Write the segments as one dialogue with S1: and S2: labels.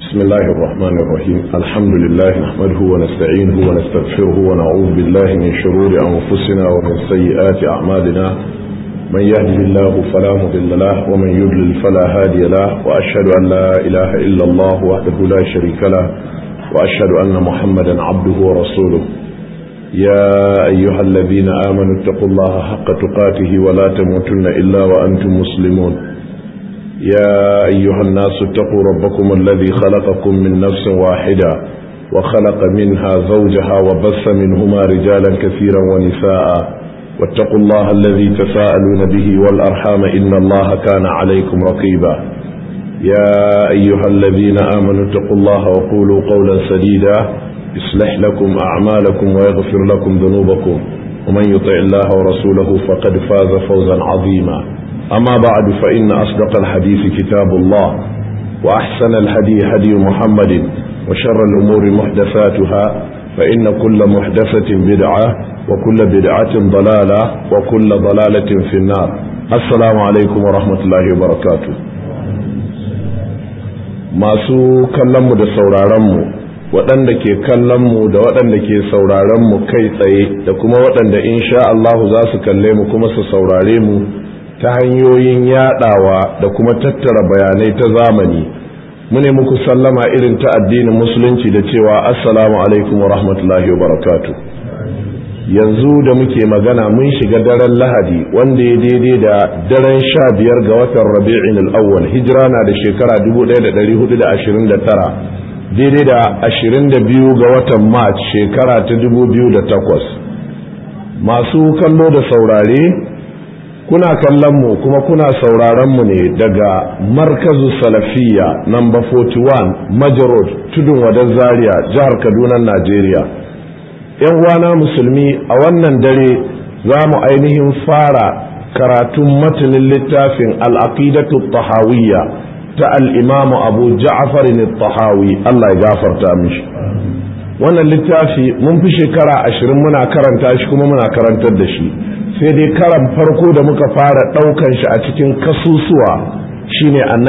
S1: بسم الله الرحمن الرحيم الحمد لله نحمده ونستعينه ونستغفره ونعوذ بالله من شرور أنفسنا ومن سيئات أعمالنا من يهده الله فلا مضل له ومن يضلل فلا هادي له وأشهد أن لا إله إلا الله وحده لا شريك له وأشهد أن محمدا عبده ورسوله يا أيها الذين آمنوا اتقوا الله حق تقاته ولا تموتن إلا وأنتم مسلمون يا أيها الناس اتقوا ربكم الذي خلقكم من نفس واحدة وخلق منها زوجها وبث منهما رجالا كثيرا ونساء واتقوا الله الذي تساءلون به والأرحام إن الله كان عليكم رقيبا يا أيها الذين آمنوا اتقوا الله وقولوا قولا سديدا يصلح لكم أعمالكم ويغفر لكم ذنوبكم ومن يطع الله ورسوله فقد فاز فوزا عظيما أما بعد فإن أصدق الحديث كتاب الله وأحسن الهدي هدي محمد وشر الأمور محدثاتها فإن كل محدثة بدعة وكل بدعة ضلالة وكل ضلالة في النار السلام عليكم ورحمة الله وبركاته masu kallonmu da sauraronmu waɗanda ke kallonmu da waɗanda ke sauraronmu kai tsaye da kuma waɗanda insha Allahu za su kalle mu kuma su saurare mu ta hanyoyin yadawa da kuma tattara bayanai ta zamani mune muku sallama irin ta addinin musulunci da cewa assalamu alaikum wa rahmatullahi wa barakatu yanzu da muke magana mun shiga daren lahadi wanda ya daidai da daren sha biyar ga watan rabi'in al'awwal hijira na da shekara 1429 daidai da 22 ga watan march shekara ta 2008 masu kallo da saurare kuna kallon mu kuma kuna sauraron mu ne daga markazu salafiya number 41 majarod tudun wadan zaria jihar kaduna najeriya yan uwana musulmi a wannan dare za mu ainihin fara karatun matanin littafin al'aqidatu tahawiyya ta al'imamu abu ja'far tahawi allah ya gafarta mishi wannan littafi mun fi shekara ashirin muna karanta shi kuma muna karantar da shi sai dai karan farko da muka fara ɗaukan shi a cikin kasusuwa shine a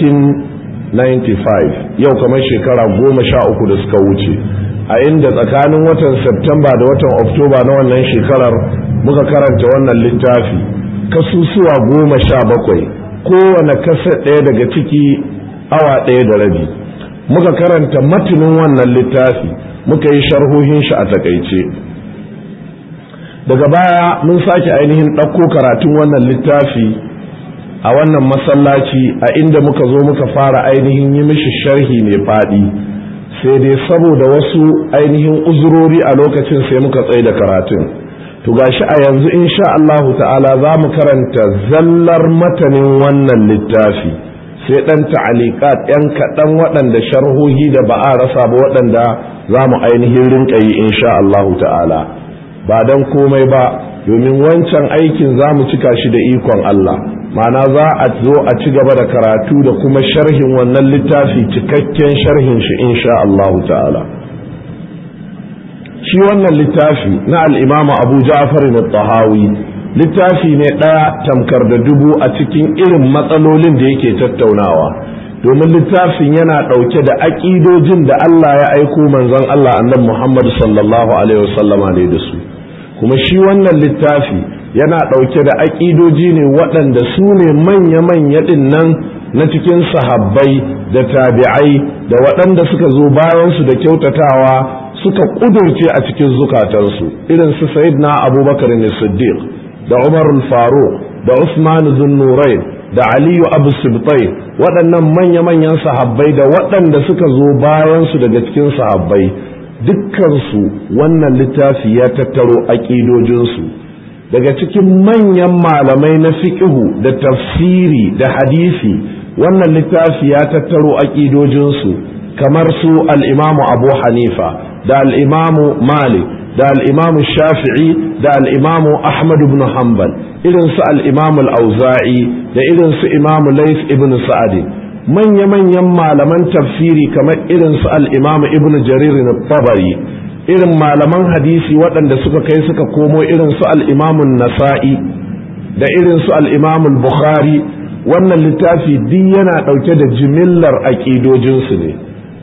S1: 1995 yau kamar shekara goma sha uku da suka wuce a inda tsakanin watan Septemba da watan Oktoba na wannan shekarar muka karanta wannan littafi kasusuwa goma sha bakwai kowane kasa ɗaya daga ciki awa ɗaya da rabi muka karanta matinin wannan littafi muka yi sharhohin shi a takaice daga baya mun sake ainihin ɗauko karatun wannan littafi a wannan masallaci a inda muka zo muka fara ainihin yi mishi sharhi mai faɗi sai dai saboda wasu ainihin uzurori a lokacin sai muka tsaye da karatun to gashi a yanzu insha Allahu ta'ala za mu karanta zallar matanin wannan littafi sai ɗan ta'alikat ‘yan kaɗan waɗanda sharhohi da ba a rasa ba waɗanda za mu ainihin rinƙa yi insha Allahu ta'ala ba don komai ba domin wancan aikin za mu cika shi da ikon Allah mana za a zo a ci gaba da karatu da kuma sharhin wannan littafi cikakken sharhin shi insha Allahu ta'ala shi wannan littafi na al'imamu abu ja'far na tahawi littafi ne ɗaya tamkar da dubu a cikin irin matsalolin da yake tattaunawa domin littafin yana ɗauke da aƙidojin da Allah ya aiko manzon Allah annabi Muhammad sallallahu alaihi wasallama ne da su kuma shi wannan littafi yana ɗauke da aƙidoji ne waɗanda su ne manya-manya ɗin nan na cikin sahabbai da tabi'ai da waɗanda suka zo bayansu da kyautatawa suka ƙudurce a cikin zukatansu irin su na abubakar ne siddiq da umar faruq da usman zunnurain da aliyu abu sibtai waɗannan manya-manyan sahabbai da waɗanda suka zo bayansu daga cikin sahabbai dukkansu wannan littafi ya tattaro aƙidojinsu daga cikin manyan malamai na fiƙihu da tafsiri da hadisi wannan littafi ya tattaro aƙidojinsu kamar su al'imamu abu hanifa da al'imamu malik da al'imamu shafi'i da al'imamu ahmad ibn hanbal irin su al'imamu al'auza'i da irin su imamu lais ibn sa'adi manya-manyan malaman tafsiri kamar irin su al'imamu ibn jarir na tabari irin malaman hadisi waɗanda suka kai suka komo irin su al'imamun nasa'i da irin su al'imamun bukhari wannan littafi duk yana ɗauke da jimillar aƙidojinsu ne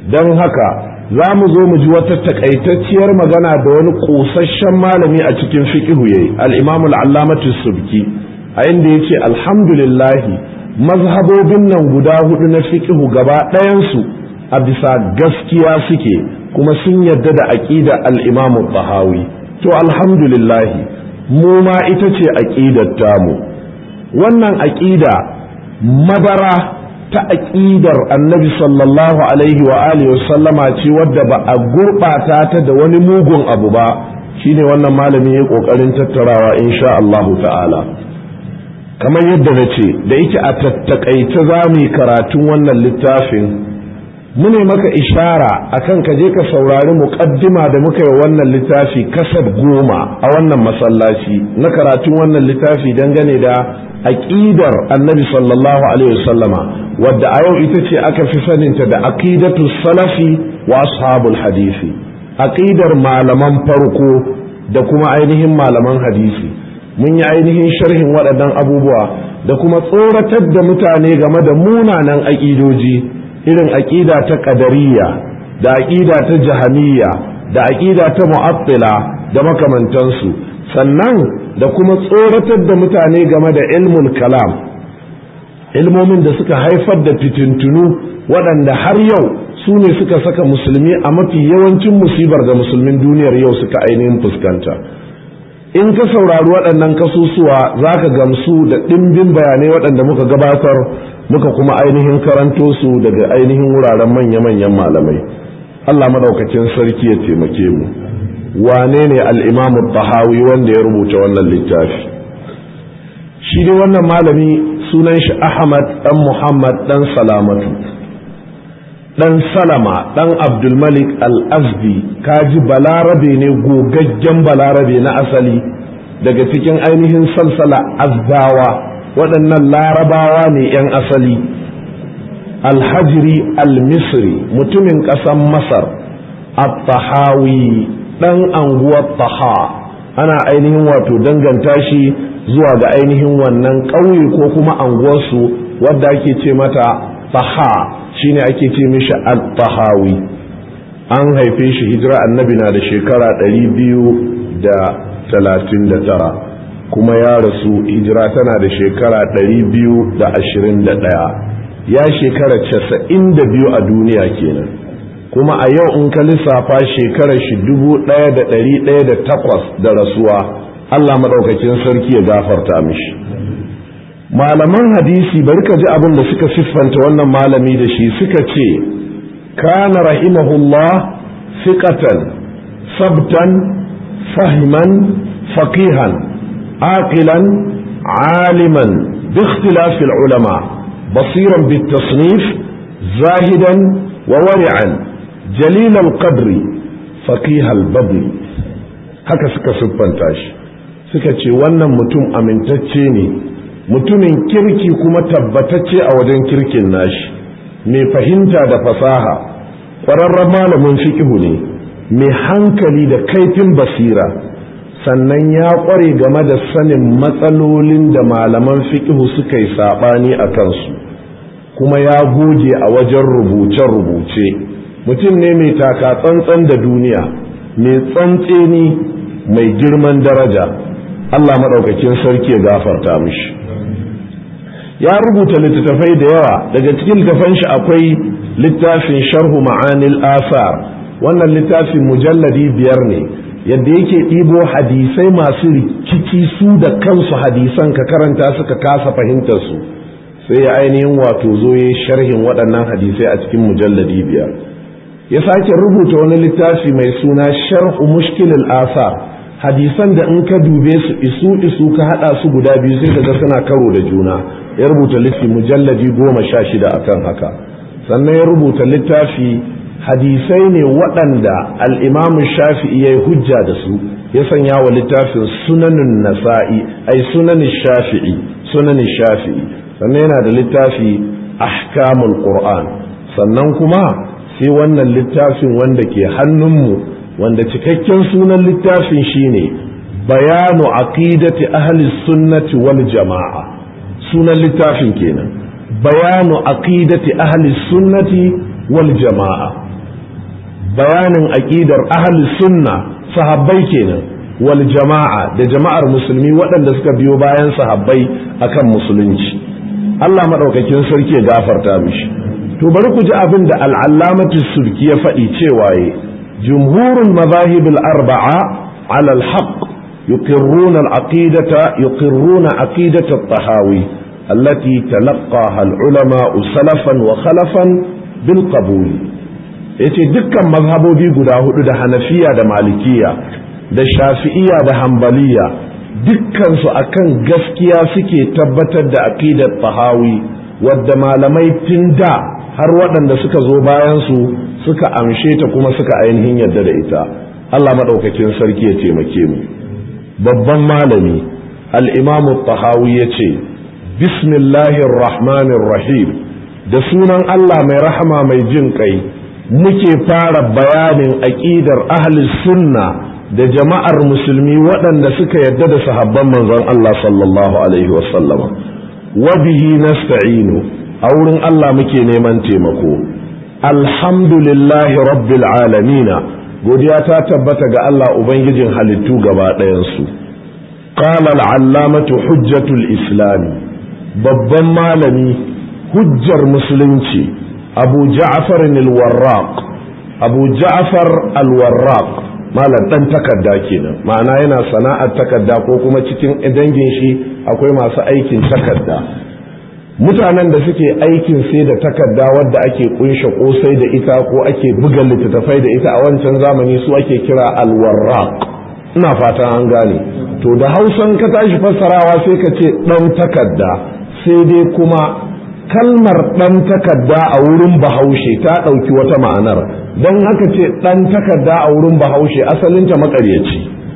S1: don haka za mu zo mu ji wata takaitacciyar magana da wani ƙosasshen malami a cikin fiƙihu yayi al-imam al-allamatu subki a inda yace alhamdulillah mazhabobin nan guda hudu na fiƙihu gaba ɗayansu a bisa gaskiya suke kuma sun yarda da aqida al-imam al-tahawi to alhamdulillah mu ma ita ce aqidar tamu wannan aqida madara ta aƙidar annabi sallallahu alaihi wa alihi sallama ce wadda ba a gurɓata ta da wani mugun abu ba shine wannan malami ya ƙoƙarin tattarawa insha Allah ta'ala kamar yadda na ce da yake a tattakaice za mu yi karatun wannan littafin mune maka ishara akan ka je ka saurari muƙaddima da muka yi wannan littafi kasar goma a wannan masallaci na karatun wannan littafi dangane da aqidar annabi sallallahu alaihi wasallama wadda a yau ita ce aka fi saninta da aqidatu salafi wa ashabul hadisi aqidar malaman farko da kuma ainihin malaman hadisi mun yi ainihin sharhin waɗannan abubuwa da kuma tsoratar da mutane game da munanan aƙidoji irin aƙida ta ƙadariya da aƙida ta jahamiyya da aƙida ta mu'attila da makamantansu sannan da kuma tsoratar da mutane game da ilmul kalam ilmomin da suka haifar da fitintunu waɗanda har yau su ne suka saka musulmi a mafi yawancin musibar da musulmin duniyar yau suka ainihin fuskanta in ka saurari waɗannan kasusuwa za ka gamsu da ɗimbin bayanai waɗanda muka gabatar muka kuma ainihin karanto su daga ainihin wuraren manya-manyan malamai allah maɗaukakin sarki ya taimake mu wane ne al'imamu tahawi wanda ya rubuta wannan littafi shi dai wannan malami sunan shi ahmad ɗan muhammad ɗan salamatu ɗan salama ɗan abdulmalik al-azdi kaji balarabe ne gogaggen balarabe na asali daga cikin ainihin salsala azdawa waɗannan larabawa ne 'yan asali alhajiri al-misri mutumin ƙasan masar at-tahawi ɗan anguwar taha ana ainihin wato danganta shi zuwa ga ainihin wannan ƙauye ko kuma anguwarsu wadda ake ce mata taha shine ake ce mishi al-tahawi an haife shi hijira annabi na da shekara ɗari biyu da talatin da tara kuma ya rasu hijira tana da shekara ɗari biyu da ashirin da ɗaya ya shekara casa'in da biyu a duniya kenan kuma a yau in ka lissafa shekarar shi dubu ɗaya da ɗari ɗaya da takwas da rasuwa Allah maɗaukakin sarki ya gafarta mishi malaman hadisi bari ka ji abin da suka siffanta wannan malami da shi suka ce kana rahimahullah fiqatan sabtan fahiman faqihan aqilan aliman باختلاف العلماء بصيرا بالتصنيف زاهدا وورعا جليل القدر فقيه البدر haka suka siffanta shi suka ce wannan mutum amintacce ne mutumin kirki kuma tabbatacce a wajen kirkin nashi mai fahimta da fasaha ƙwararren malamin fiƙihu ne mai hankali da kaifin basira sannan ya ƙware game da sanin matsalolin da malaman fiƙihu suka yi saɓani a kansu kuma ya goge a wajen rubuce-rubuce mutum ne mai taka tsantsan da duniya mai tsantseni mai girman daraja Allah maɗaukakin sarki ya gafarta mishi ya rubuta littattafai da yawa daga cikin littattafan shi akwai littafin sharhu ma'anil asar wannan littafin mujalladi biyar ne yadda yake ɗibo hadisai masu rikici su da kansu hadisan ka karanta suka kasa fahimtar su sai ya ainihin wato zo ya sharhin waɗannan hadisai a cikin mujalladi biyar ya sake rubuta wani littafi mai suna sharhu mushkilil asar hadisan da in ka dube su isu isu ka hada su guda biyu sai ka ga suna karo da juna ya rubuta littafi mujalladi goma sha shida akan haka sannan ya rubuta littafi hadisai ne waɗanda al'imamun shafi'i ya yi hujja da su ya sanya wa littafin sunanin nasa'i ai sunanin shafi'i sunanin shafi'i sannan yana da littafi ahkamul qur'an sannan kuma sai wannan littafin wanda ke hannunmu wanda cikakken sunan littafin shine bayanu aqidati ahli sunnati wal jama'a sunan littafin kenan bayanu aqidati ahli sunnati wal jama'a bayanin aqidar ahli sunna sahabbai kenan wal jama'a da jama'ar musulmi waɗanda suka biyo bayan sahabbai akan musulunci Allah madaukakin sarki ya gafarta mishi to bari ku ji abin da al'allamatu sulki ya faɗi cewa ye jumhurul mazahib al-arba'a ala al-haqq yuqirruna al-aqidata yuqirruna aqidata at-tahawi allati talaqaha al-ulama salafan wa khalafan bil qabul yace dukkan mazhabobi guda hudu da hanafiya da malikiya da shafi'iya da hambaliya dukkansu akan gaskiya suke tabbatar da aqidar tahawi wadda malamai tun da har waɗanda suka zo bayan su suka amshe ta kuma suka ainihin yadda da ita Allah maɗaukakin sarki ya taimake mu babban malami al-imam tahawi ya ce bismillahir rahmanir rahim da sunan Allah mai rahama mai jin kai muke fara bayanin aqidar ahli sunna da jama'ar musulmi waɗanda suka yadda da sahabban manzon Allah sallallahu alaihi wasallama wa bihi nasta'inu a wurin Allah muke neman taimako alhamdulillahi rabbil alamina godiya ta tabbata ga Allah ubangijin halittu gaba ɗayansu qala al-allamatu hujjatul islam babban malami hujjar musulunci abu ja'far al-warraq abu ja'far al-warraq malam dan takarda kenan ma'ana yana sana'ar takarda ko kuma cikin dangin shi akwai masu aikin takarda mutanen da suke aikin sai da takarda wadda ake kunshe kosai da ita ko ake buga littattafai da ita a wancan zamani su ake kira alwarraq ina fatan an gane to da hausan ka tashi fassarawa sai ka ce dan takarda sai dai kuma kalmar dan takarda a wurin bahaushe ta ɗauki wata ma'anar don haka ce dan takarda a wurin bahaushe asalinta makaryaci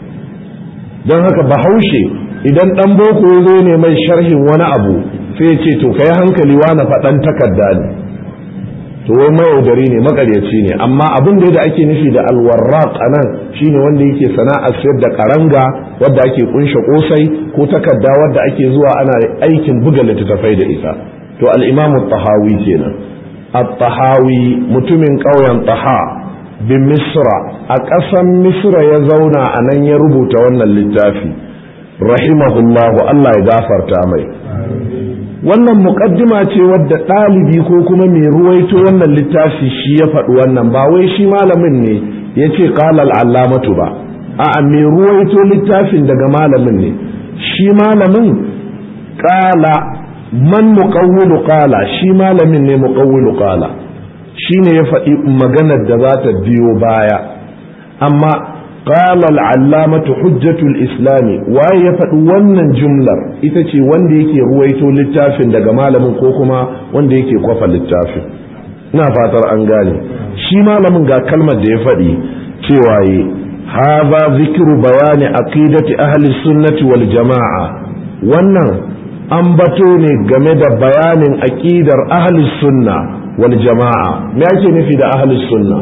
S1: don haka bahaushe idan dan boko ya zo ne mai sharhin wani abu sai ce to kai hankali wani faɗan takarda ne to wai mayaudari ne makaryaci ne amma abin da ake nufi da alwarraq a nan shine wanda yake sana'ar sayar da karanga wadda ake kunshe kosai ko takarda wadda ake zuwa ana aikin buga littattafai da ita to al-imam tahawi kenan at-tahawi mutumin ƙauyen taha bin misra a ƙasan misra ya zauna a nan ya rubuta wannan littafi rahimahullahu Allah ya gafarta mai wannan muƙaddima ce wadda ɗalibi ko kuma mai ruwaito wannan littafi shi ya faɗi wannan ba wai shi malamin ne ya ce ƙalal allamatu ba a mai ruwaito littafin daga malamin ne shi malamin ƙala man muƙawwilu ƙala shi malamin ne muƙawwilu ƙala shi ne ya faɗi maganar da za ta biyo baya amma قال العلامة حجة الإسلام waye ya faɗi wannan jumlar ita ce wanda yake ruwaito littafin daga malamin ko kuma wanda yake kwafa littafin ina fatar an gane shi malamin ga kalmar da ya faɗi cewa yi haza zikiru bayani aqidati ahli sunnati wal jama'a wannan an bato ne game da bayanin aqidar ahli sunna wal jama'a me ake nufi da ahli sunna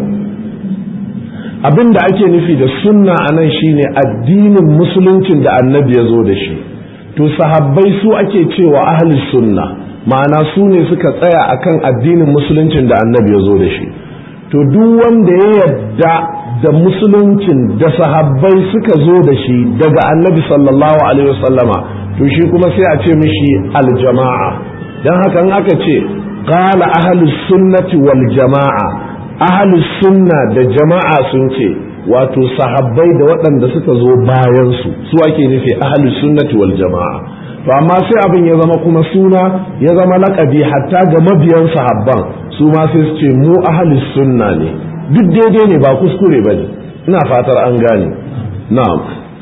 S1: abin da ake nufi da sunna a nan shine addinin musuluncin da annabi ya zo da shi to sahabbai su ake cewa ahli sunna ma'ana su ne suka tsaya akan addinin musuluncin da annabi ya zo da shi to duk wanda ya yadda da musuluncin da sahabbai suka zo da shi daga annabi sallallahu alaihi wasallama to shi kuma sai a ce mishi aljama'a don haka in aka ce qala ahlus sunnati wal jama'a ahalus sunna da jama'a sun ce wato sahabbai da waɗanda suka zo bayan su su ake nufi ahalus sunnati wal jama'a to amma sai abin ya zama kuma suna ya zama laƙabi hatta ga mabiyan sahabban su ma sai su ce mu ahalus sunna ne duk daidai ne ba kuskure ba ne ina fatar an gane na'am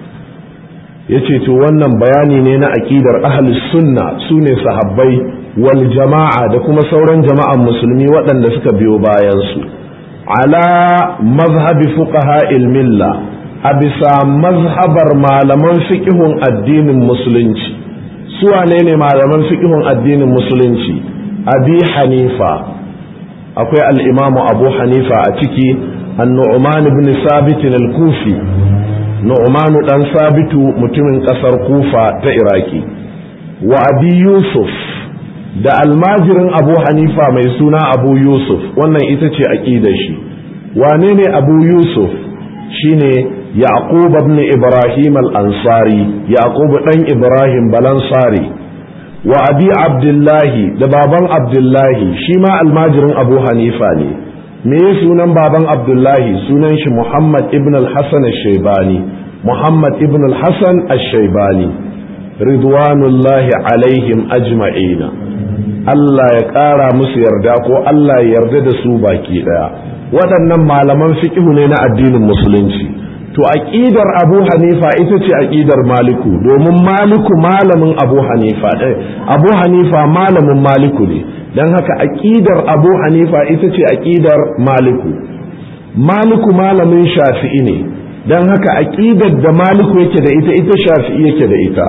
S1: yace to wannan bayani ne na aqidar ahlus sunna sune sahabbai wal jama'a da kuma sauran jama'an musulmi waɗanda suka biyo bayan su ala mazhabi fuqaha milla a bisa mazhabar malaman fiqhun addinin musulunci su wane ne malaman fiqhun addinin musulunci abi hanifa akwai al-imamu abu hanifa a ciki an-nu'man ibn sabit al-kufi nu'manu dan sabitu mutumin kasar kufa ta iraki wa abi yusuf da almajirin abu hanifa mai suna abu yusuf wannan ita ce aƙidar shi wane ne abu yusuf shine yaqub ibn ibrahim al-ansari yaqub dan ibrahim balansari wa abi abdullahi da baban abdullahi shi ma almajirin abu hanifa ne me sunan baban abdullahi sunan shi muhammad ibn al-hasan al-shaybani muhammad ibn al-hasan al-shaybani ridwanullahi alaihim ajma'ina Allah ya ƙara musu yarda ko Allah ya yarda da su baki ɗaya waɗannan malaman fiƙihu ne na addinin musulunci to aqidar Abu Hanifa ita ce aqidar Maliku domin Maliku malamin Abu Hanifa ɗaya Abu Hanifa malamin Maliku ne dan haka aqidar Abu Hanifa ita ce aqidar Maliku Maliku malamin Shafi'i ne dan haka aqidar da Maliku yake da ita ita Shafi'i yake da ita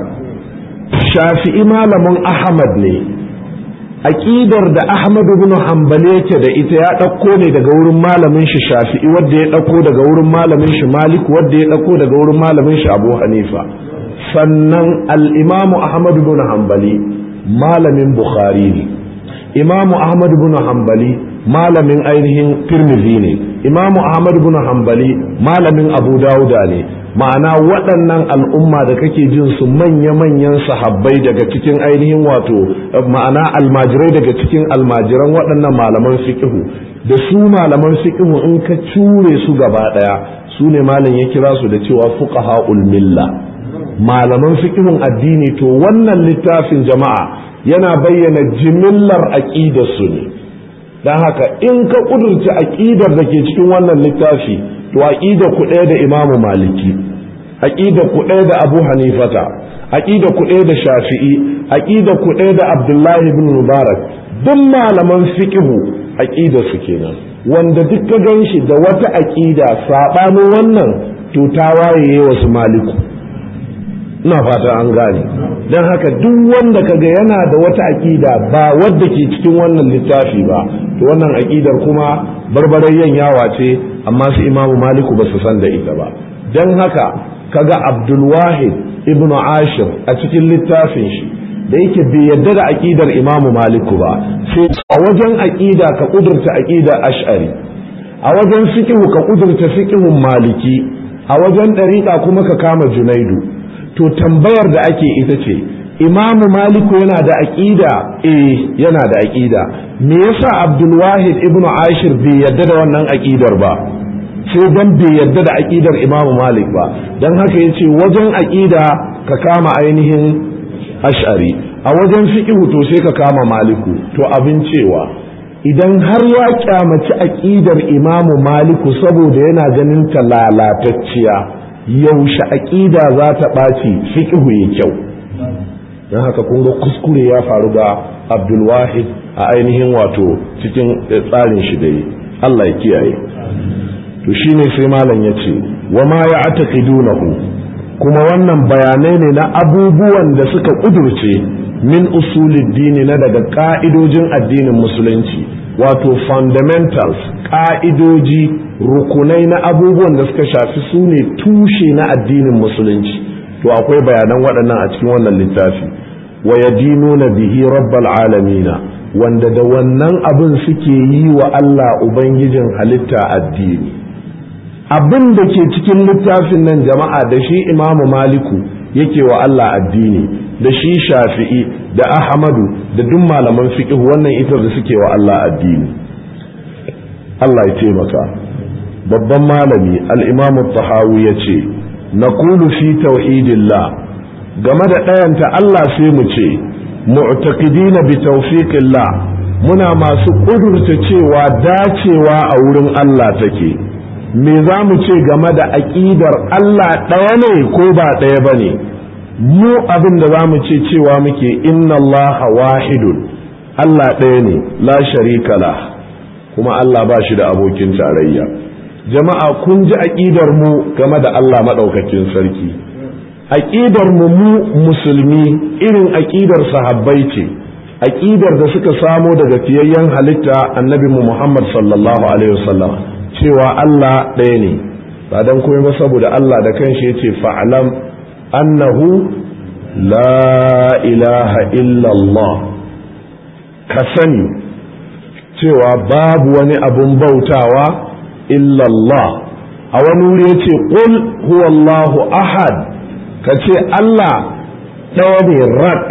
S1: Shafi'i malamin Ahmad ne aqidar da Ahmad ibn Hanbali yake da ita ya ɗauko ne daga wurin malamin shi Shafi'i wanda ya ɗauko daga wurin malamin shi Malik wanda ya ɗauko daga wurin malamin shi Abu Hanifa sannan al-Imam Ahmad ibn Hanbali malamin Bukhari ne Imam Ahmad ibn Hanbali malamin ainihin Tirmidhi ne Imam Ahmad ibn Hanbali malamin Abu Dawuda ne ma'ana waɗannan al'umma da kake jin su manya-manyan sahabbai daga cikin ainihin wato ma'ana almajirai daga cikin almajiran waɗannan malaman fiƙihu da su malaman fiƙihu in ka cure su gaba ɗaya su ne malam ya kira su da cewa fuqaha milla malaman fiƙihun addini to wannan littafin jama'a yana bayyana jimillar aqidar su ne dan haka in ka kudurci aqidar da ke cikin wannan littafi to aqida ku ɗaya da imamu maliki aqida ku ɗaya da abu hanifata aqida ku ɗaya da shafi'i aqida ku ɗaya da abdullahi ibn mubarak duk malaman fiqhu aqida su kenan wanda duk ka ganshi da wata aqida sabanin wannan to ta waye wasu maliku ina fata an gane don haka duk wanda kaga yana da wata aqida ba wadda ke cikin wannan littafi ba to wannan aqidar kuma barbarayyan yawa ce amma su imamu maliku ba su san da ita ba don haka kaga abdulwahid ibnu ashir a cikin littafin shi da yake bai yadda da aqidar imamu maliku ba sai a wajen aqida ka kudurta aqidar ash'ari a wajen fiqhu ka kudurta fiqhun maliki a wajen dariqa kuma ka kama junaidu to tambayar da ake ita ce imamu maliku yana da aqida eh yana da aqida me yasa abdul wahid ibnu ashir bai yadda da wannan aqidar ba sai dan bai yadda da aqidar imamu malik ba dan haka yace wajen aqida ka kama ainihin ash'ari a wajen fiqhu to sai ka kama maliku to abin cewa idan har ya kyamaci aqidar imamu maliku saboda yana ganin ta lalatacciya yaushe aqida za ta ɓaci fiqhu ya kyau don haka kun ga kuskure ya faru ga abdulwahid a ainihin wato cikin tsarin shi da yi Allah ya kiyaye to shine sai malam ya ce wa ma ya ataqidunahu kuma wannan bayanai ne na abubuwan da suka kudurce min usulid dini na daga ka'idojin addinin musulunci wato fundamentals ka'idoji rukunai na abubuwan da suka shafi su ne tushe na addinin musulunci to akwai bayanan waɗannan a cikin wannan littafi wa yadinuna bihi rabbal alamina wanda da wannan abin suke yi wa Allah ubangijin halitta addini abin da ke cikin littafin nan jama'a da shi imamu maliku yake wa Allah addini da shi shafi'i da ahmadu da duk malaman fiqh wannan ita da suke wa Allah addini Allah ya taimaka babban malami al-imamu tahawi yace naqulu fi tauhidillah game da ɗayanta Allah sai mu ce mu'taqidina bi tawfiqillah muna masu ƙudurta cewa dacewa a wurin Allah take me za mu ce game da aƙidar Allah ɗaya ne ko ba ɗaya ba ne mu abin da za mu ce cewa muke inna Allah wahidun Allah ɗaya ne la sharika la kuma Allah ba shi da abokin tarayya jama'a kun ji aƙidar mu game da Allah maɗaukakin sarki aƙidar mu mu musulmi irin aƙidar sahabbai ce aƙidar da suka samo daga fiyayyen halitta annabi mu Muhammad sallallahu alaihi wasallam cewa Allah ɗaya ne ba dan komai ba saboda Allah da kanshi yace fa'lam annahu la ilaha illallah ka sani cewa babu wani abun bautawa illa Allah a wani wuri yace qul huwallahu ahad kace Allah ɗaya ne rak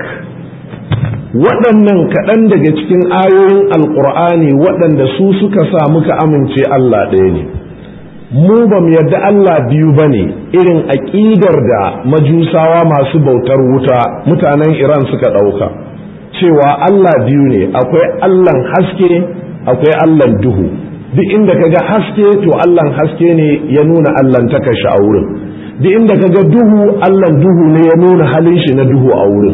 S1: waɗannan kaɗan daga cikin ayoyin alƙur'ani waɗanda su suka sa muka amince Allah ɗaya ne mu ba mu yarda Allah biyu ba ne irin aƙidar da majusawa masu bautar wuta mutanen Iran suka ɗauka cewa Allah biyu ne akwai Allahn haske akwai Allahn duhu duk inda kaga haske to Allahn haske ne ya nuna Allahn taka shi a wurin duk inda kaga duhu Allahn duhu ne ya nuna halin shi na duhu a wurin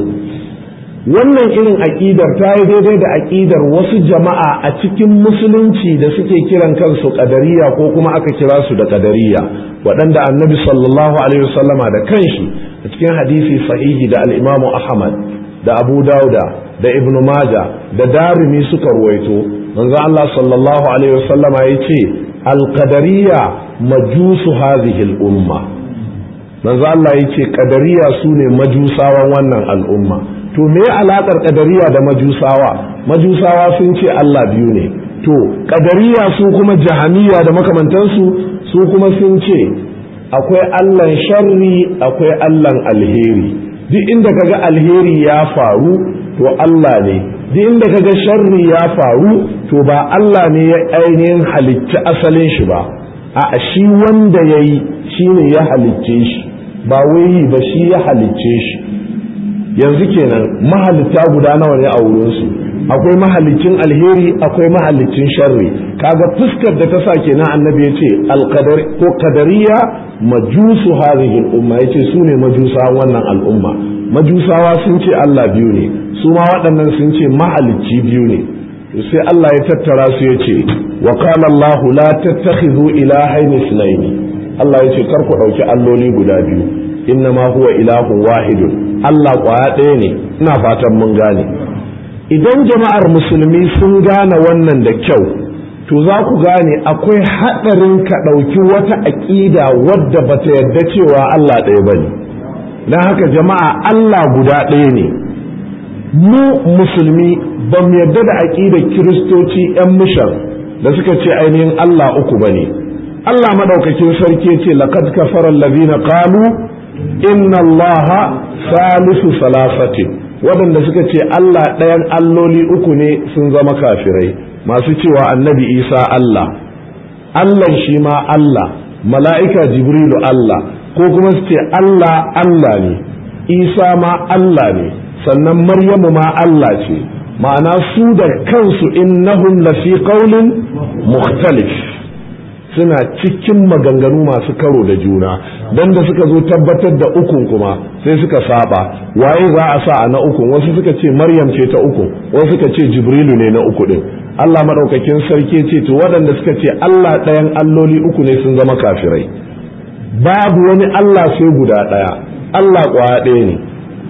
S1: wannan irin aƙidar ta yi daidai da aƙidar wasu jama'a a cikin musulunci da suke kiran kansu ƙadariya ko kuma aka kira su da ƙadariya waɗanda annabi sallallahu alaihi wasallama da kanshi a cikin hadisi sahihi da al'imamu ahmad da abu dauda da ibn maja da darimi suka ruwaito manzo Allah sallallahu alaihi wasallama ya ce alƙadariya majusu hadhihi al'umma manzo Allah ya ce ƙadariya su ne majusawan wannan al'umma to me alaƙar ƙadariya da majusawa majusawa sun ce Allah biyu ne to ƙadariya su kuma jahamiya da makamantansu su kuma sun ce akwai Allahn sharri akwai Allahn alheri duk inda kaga alheri ya faru to Allah ne duk inda kaga sharri ya faru to ba Allah ne ya ainihin halicci asalin shi ba a shi wanda ya yi shi ne ya halicce shi ba wai ba shi ya halicce shi yanzu kenan mahalitta guda nawa ne a wurinsu akwai mahalicin alheri akwai mahalicin sharri kaga fuskar da ta sa kenan annabi ya ce alqadar ko qadariya majusu hadhihi al-umma yace su ne majusa wannan al'umma majusawa sun ce Allah biyu ne su ma waɗannan sun ce mahalicci biyu ne to sai Allah ya tattara su ya ce wa qala Allah la tattakhidhu ilahayn ithnayn Allah ya ce kar ku dauki alloli guda biyu innama huwa ilahun wahidun Allah kwaya ɗaya ne ina fatan mun gane idan jama'ar musulmi sun gane wannan da kyau to za ku gane akwai haɗarin ka ɗauki wata aƙida wadda ba ta yarda cewa Allah ɗaya ba ne don haka jama'a Allah guda ɗaya ne mu musulmi ba mu yarda da aƙidar kiristoci 'yan mishan da suka ce ainihin Allah uku ba ne Allah maɗaukakin sarki ce laqad kafara allazina qalu inna allaha salisu salasatin waɗanda suka ce Allah ɗayan alloli uku ne sun zama kafirai masu cewa annabi isa Allah Allah shi ma Allah mala'ika jibrilu Allah ko kuma su ce Allah Allah ne isa ma Allah ne sannan maryamu ma Allah ce ma'ana su da kansu innahum lafi qaulin mukhtalif suna cikin maganganu masu karo da juna don da suka zo tabbatar da ukun kuma sai suka saba waye za a sa a na ukun wasu suka ce maryam ce ta uku wasu suka ce jibrilu ne na uku din Allah madaukakin sarki ce to waɗanda suka ce Allah ɗayan alloli uku ne sun zama kafirai babu wani Allah sai guda ɗaya Allah ƙwaya ɗaya ne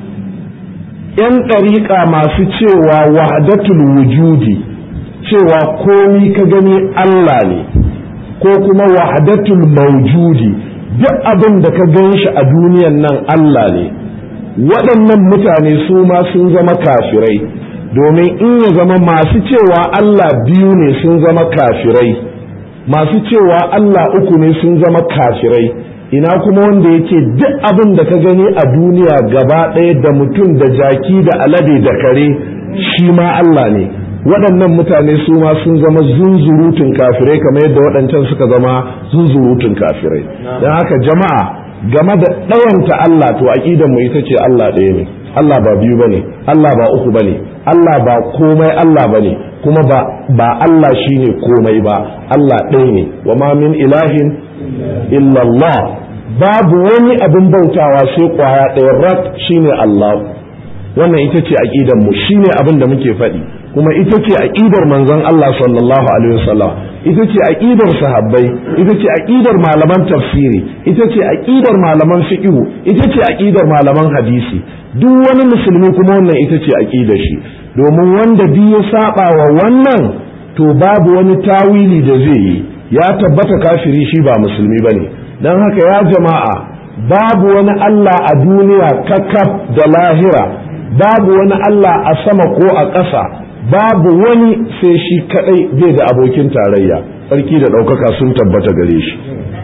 S1: ‘yan ɗariƙa masu cewa wahdatul wujudi cewa komi ka gani Allah ne ko kuma wahdatul mawjudi duk abin da ka gan shi a duniyan nan Allah ne waɗannan mutane su ma sun zama kafirai domin in ya zama masu cewa Allah biyu ne sun zama kafirai masu cewa Allah uku ne sun zama kafirai ina kuma wanda yake duk abin da ka gani a duniya gaba ɗaya da mutum da jaki da alade da kare shi ma Allah ne waɗannan mutane su ma sun zama zunzurutun kafirai kamar yadda waɗancan suka zama zunzurutun kafirai don haka jama'a game da ɗayanta Allah to aƙidan mu ita ce Allah ɗaya ne Allah ba biyu bane Allah ba uku bane Allah ba komai Allah bane kuma ba ba Allah shine komai ba Allah ɗaya ne wa ma min ilahin illa Allah babu wani abin bautawa sai kwaya ɗaya rak shine Allah wannan ita ce aƙidan mu shine abin da muke faɗi kuma ita ce aqidar manzon Allah sallallahu alaihi wasallam ita ce aqidar sahabbai ita ce aqidar malaman tafsiri ita ce aqidar malaman fiqh ita ce aqidar malaman hadisi duk wani musulmi kuma wannan ita ce aqidar shi domin wanda bi ya saba wa wannan to babu wani tawili da zai yi ya tabbata kafiri shi ba musulmi bane dan haka ya jama'a babu wani Allah a duniya kakaf da lahira babu wani Allah a sama ko a ƙasa babu wani sai shi kadai bai da abokin tarayya sarki da ɗaukaka sun tabbata gare shi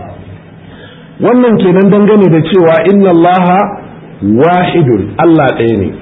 S1: wannan kenan dangane da cewa inna allaha wahidun Allah ɗaya ne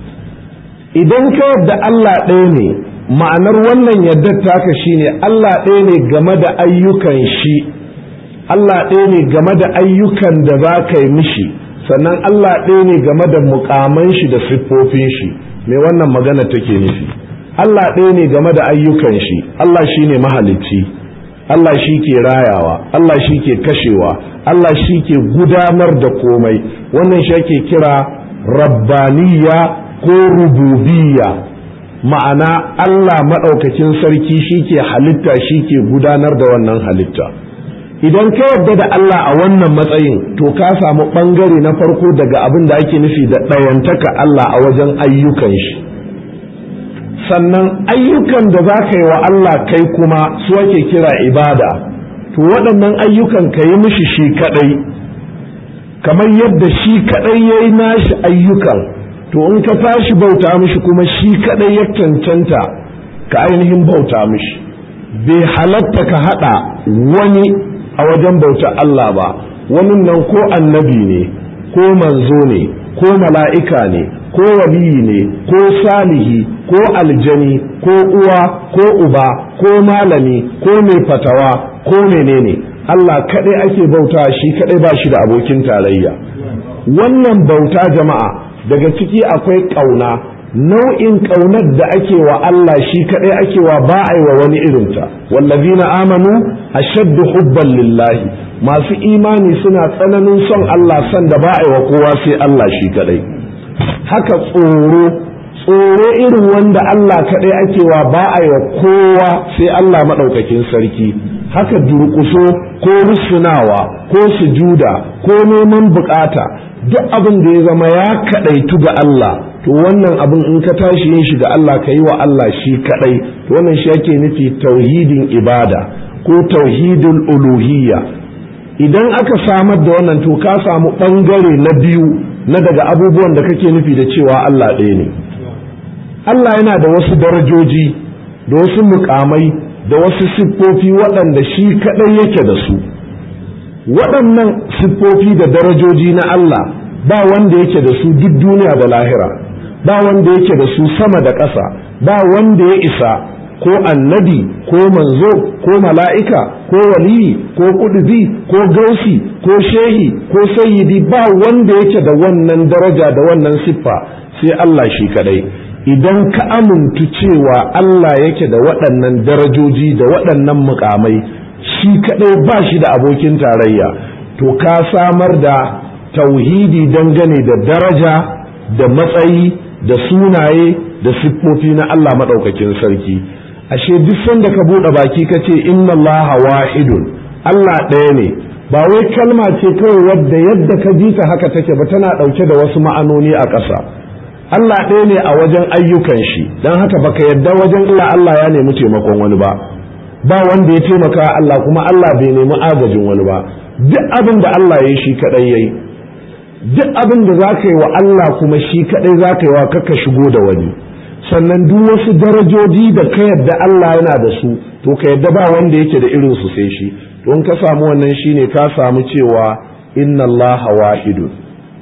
S1: idan ka yadda Allah ɗaya ne ma'anar wannan yadda taka shine Allah ɗaya ne game da ayyukan shi Allah ɗaya ne game da ayyukan da za ka yi mishi sannan Allah ɗaya ne game da mukaman shi da siffofin shi me wannan magana take nufi Allah ɗaya ne game da ayyukan shi Allah shi ne mahalicci Allah shi ke rayawa Allah shi ke kashewa Allah shi ke gudanar da komai wannan shi ake kira rabbaniya ko rububiyya ma'ana Allah maɗaukakin sarki shi ke halitta shi ke gudanar da wannan halitta idan ka yarda da Allah a wannan matsayin to ka samu ɓangare na farko daga abin da ake nufi da ɗayantaka Allah a wajen ayyukan shi sannan ayyukan da za ka yi wa Allah kai kuma su ake kira ibada to waɗannan ayyukan ka yi mishi shi kaɗai kamar yadda shi kaɗai ya yi nashi ayyukan to in ka tashi bauta mishi kuma shi kaɗai ya cancanta ka ainihin bauta mishi bai halatta ka haɗa wani a wajen bauta Allah ba wani nan ko annabi ne ko manzo ne ko mala'ika ne ko waliyi ne ko salihi ko aljani ko uwa ko uba ko malami ko mai fatawa ko menene Allah kaɗai ake bauta shi kaɗai ba shi da abokin tarayya wannan bauta jama'a daga ciki akwai ƙauna nau'in ƙaunar da ake wa Allah shi kaɗai ake wa ba a yi wa wani irinta wallazina amanu ashaddu hubban lillahi masu imani suna tsananin son Allah son da ba a yi wa kowa sai Allah shi kaɗai haka tsoro tsoro irin wanda Allah kaɗai ake wa ba a yi wa kowa sai Allah maɗaukakin sarki haka durƙuso ko rusunawa ko sujuda ko neman bukata duk abin da ya zama ya kaɗaitu ga Allah to wannan abin in ka tashi yin shi ga Allah ka yi wa Allah shi kaɗai to wannan shi ake nufi tauhidin ibada ko tauhidul uluhiyya idan aka samar da wannan to ka samu ɓangare na biyu na daga abubuwan da kake nufi da cewa Allah ɗaya ne Allah yana da wasu darajoji da wasu mukamai da wasu siffofi waɗanda shi kaɗai yake da su waɗannan siffofi da darajoji na Allah ba wanda yake da su duk duniya da lahira ba wanda yake da su sama da ƙasa ba wanda ya isa ko annabi ko manzo ko mala'ika ko waliyi ko ƙudubi ko gausi ko shehi ko sayyidi ba wanda yake da wannan daraja da wannan siffa sai Allah shi kadai idan ka amintu cewa Allah yake da waɗannan darajoji da waɗannan mukamai shi kadai ba shi da abokin tarayya to ka samar da tauhidi dangane da daraja da matsayi da sunaye da siffofi na Allah maɗaukakin sarki ashe duk sanda ka buɗe baki ka ce inna Allah wahidun Allah ɗaya ne ba wai kalma ce kawai wadda yadda ka ji ta haka take ba tana ɗauke da wasu ma'anoni a ƙasa Allah ɗaya ne a wajen ayyukan shi don haka baka yadda wajen Allah Allah ya nemi taimakon wani ba ba wanda ya taimaka Allah kuma Allah bai nemi agajin wani ba duk abin da Allah ya yi shi kaɗai ya yi duk abin da za ka yi wa Allah kuma shi kaɗai za ka yi wa kaka shigo da wani sannan duk wasu darajoji da ka yadda Allah yana da su to ka yadda ba wanda yake da irin su sai shi don ka samu wannan shine ka samu cewa inna Allah wahidun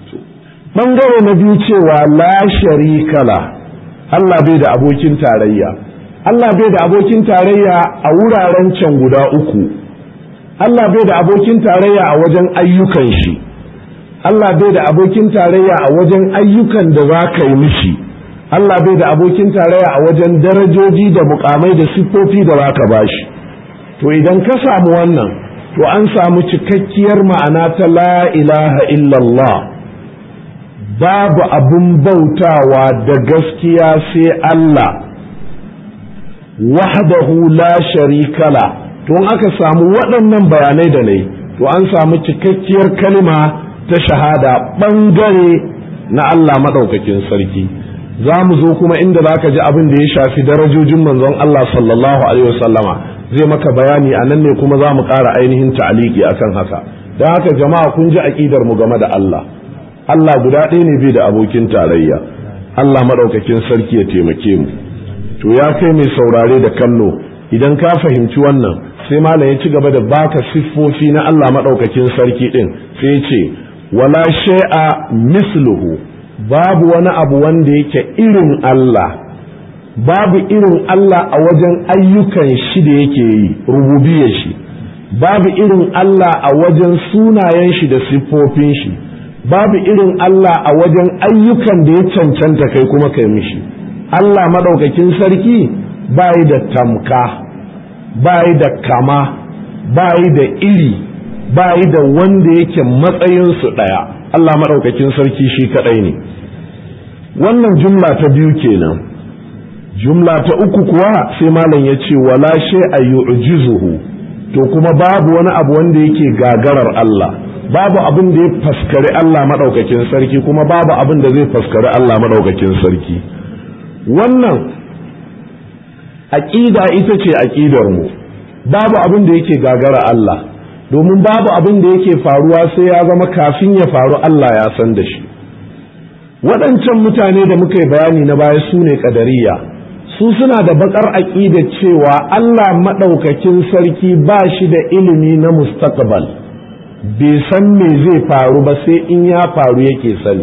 S1: bangare na biyu cewa la sharika la Allah bai da abokin tarayya Allah bai da abokin tarayya a wuraren can guda uku Allah bai da abokin tarayya a wajen ayyukan shi Allah bai da abokin tarayya a wajen ayyukan da za ka yi mishi Allah bai da abokin tarayya a wajen darajoji da mukamai da siffofi da za ka bashi to idan ka samu wannan to an samu cikakkiyar ma'ana ta la ilaha illallah babu abun bautawa da gaskiya sai Allah wahdahu la sharika la to in aka samu waɗannan bayanai da nai to an samu cikakkiyar kalma ta shahada ɓangare na Allah maɗaukakin sarki za mu zo kuma inda za ka ji abin da ya shafi darajojin manzon Allah sallallahu alaihi wasallama zai maka bayani a nan ne kuma za mu ƙara ainihin ta'aliki akan haka don haka jama'a kun ji aƙidar mu game da Allah Allah guda ɗaya ne bai da abokin tarayya Allah maɗaukakin sarki ya taimake mu to ya kai mai saurare da kallo idan ka fahimci wannan sai malam ya ci gaba da baka siffofi na Allah maɗaukakin sarki ɗin sai ce wala shay'a misluhu babu wani abu wanda yake irin Allah babu irin Allah a wajen ayyukan shi da yake yi rububiyar shi babu irin Allah a wajen sunayen shi da siffofin shi babu irin Allah a wajen ayyukan da ya cancanta kai kuma kai mishi Allah maɗaukakin sarki bayi da tamka bayi da kama bayi da iri bayi da wanda yake matsayinsu ɗaya Allah maɗaukakin sarki shi kaɗai ne wannan jumla ta biyu kenan jumla ta uku kuwa sai malam ya ce wala shay a yu'jizuhu to kuma babu wani abu wanda yake gagarar Allah babu abin da ya faskari Allah maɗaukakin sarki kuma babu abin da zai faskari Allah maɗaukakin sarki wannan aƙida ita ce aƙidar mu babu abin da yake gagara Allah domin babu abin da yake faruwa sai ya zama kafin ya faru Allah ya san da shi waɗancan mutane da muka yi bayani na baya su ne ƙadariya su suna da baƙar aƙida cewa Allah maɗaukakin sarki ba shi da ilimi na mustaqbal bai san me zai faru ba sai in ya faru yake sani